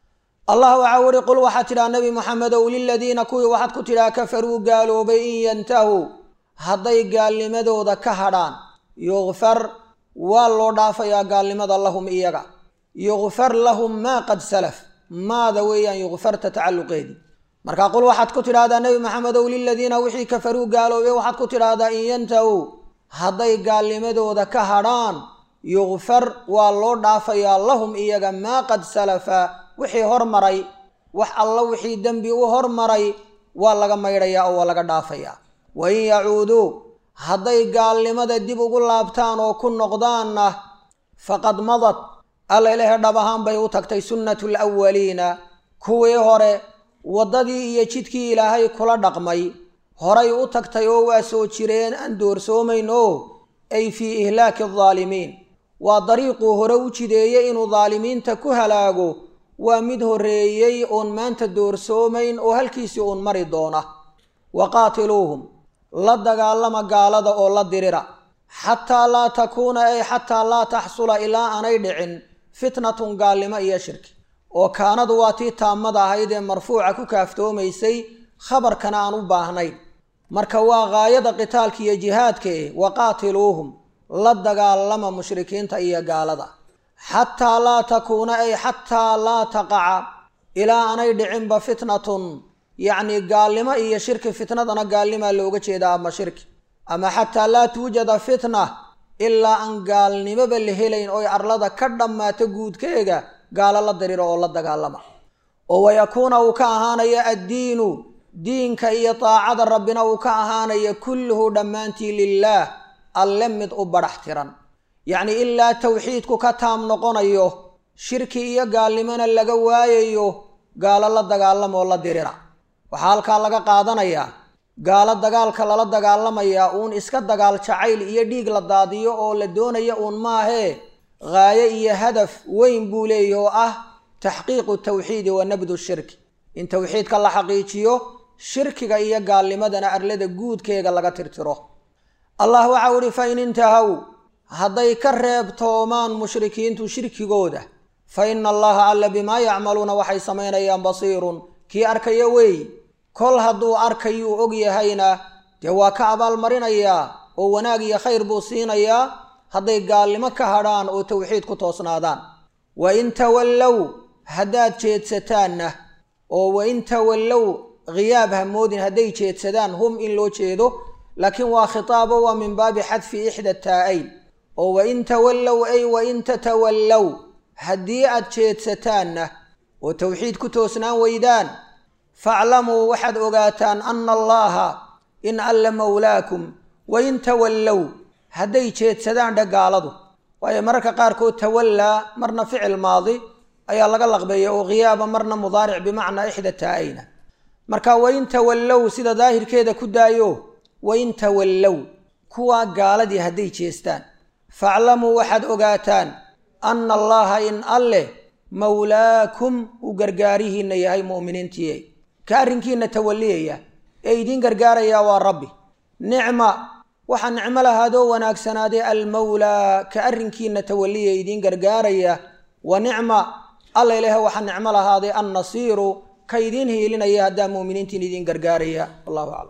allah waxaa wuri qul waxaad tidhaha nebi moxamedow liladiina kuwii waxaad ku tidhaha kafaruu gaaloobay in yantahuu hadday gaalnimadooda ka hadhaan yukfar waa loo dhaafayaa gaalnimada lahum iyaga yukfar lahum maa qad salaf maada weeyaan yukfarta tacalluqeedii marka qul waxaad ku tidhahdaa nebi maxamedow liladiina wixii kafaruu gaaloobay waxaad ku tidhaahdaa in yantahuu hadday gaalnimadooda ka hadhaan yukfar waa loo dhaafayaa lahum iyaga maa qad salafa wixii hormaray wax alla wixii dembi u hormaray waa laga maydhayaa oo waa laga dhaafayaa wa in yacuuduu hadday gaalnimada dib ugu laabtaan oo ku noqdaanna faqad madad alla ilahe dhab ahaan bay u tagtay sunnatu lwaliina kuwii hore waddadii iyo jidkii ilaahay kula dhaqmay horay u tagtay oo waa soo jireen aan doorsoomayn oo ay fii ihlaaki aldaalimiin waa dariiquu hore u jideeyey inuu daalimiinta ku halaago waa mid horreeyey oon maanta doorsoomayn oo halkiisii uun mari doona wa qaatiluuhum la dagaalama gaalada oo la dirira xataa laa takuuna ay xataa laa taxsula ilaa aanay dhicin fitnatun gaalnimo iyo shirki oo kaanadu waa tii taamada ahayd ee marfuuca ku kaaftoomaysay khabarkana aan u baahnayn marka waa gaayada qitaalka iyo jihaadka eh wa qaatiluuhum la dagaalama mushrikiinta iyo gaalada xataa laa takuuna ay xataa laa taqaca ilaa aanay dhicinba fitnatun yacni gaalnimo iyo shirki fitnadana gaalnimaa looga jeedaa ama shirki ama xataa laa tuujada fitna ilaa aan gaalnimoba la helayn oy arlada ka dhammaato guudkeega gaalo la diriro oo la dagaalama oo wayakuuna uu ka ahaanaya addiinu diinka iyo daacada rabbina uu ka ahaanaya kulluhu dhammaantii lilaah alle mid u badhax tiran yacni ilaa tawxiidku ka taam noqonayo shirki iyo gaalnimona laga waayayo gaalo la dagaalamoo la dirira waxaa halkaa laga qaadanayaa gaalo dagaalka lala dagaalamayaa uun iska dagaal jacayl iyo dhiig la daadiyo oo la doonaya uun maahee gaayo iyo hadaf weyn buu leeyahy oo ah taxqiiqu tawxiidi wa nabdu shirki in tawxiidka la xaqiijiyo shirkiga iyo gaalnimadana arlada guudkeega laga tirtiro allah waxau ihi fa in intahow hadday ka reebtoomaan mushrikiintu shirkigooda fa ina allaha alla bimaa yacmaluuna waxay samaynayaan basiirun kii arkaya weey kol hadduu arkayuu og yahayna dee waa ka abaalmarinayaa oo wanaag iyo khayr buu siinayaa hadday gaalnimo ka hadhaan oo tawxiid ku toosnaadaan wa in tawallow haddaad jeedsataanna oo wa in tawallow khiyaab ha moodin hadday jeedsadaan hum in loo jeedo laakiin waa khitaabo waa min baabi xadfi ixda taa-ayn oo wa in tawallow ay wa in tatawallow haddii aad jeedsataanna oo tawxiid ku toosnaan weydaan faclamuu waxaad ogaataan ana allaha in alla mawlaakum wa in tawallow hadday jeedsadaan dhe gaaladu waayo mararka qaarkood tawallaa marna ficil maadi ayaa laga laqbeeya oo khiyaaba marna mudaaric bimacnaa ixda taa-ayna marka wain tawallow sida daahirkeeda ku daayo wain tawallow kuwaa gaaladii hadday jeestaan faclamuu waxaad ogaataan anna allaha in alleh mawlaakum uu gargaarihiinna yahay mu'miniintiiye ka arrinkiina tawaliyaya ee idiin gargaarayaa waa rabbi nicma waxaa nicmo lahaadoo wanaagsanaaday almawlaa ka arrinkiina tawaliya idiin gargaaraya wa nicma alla ilaah waxaa nicmo lahaaday annasiiru ka idiin hiilinaya haddaa mu'miniintiin idiin gargaaraya wallahu aclam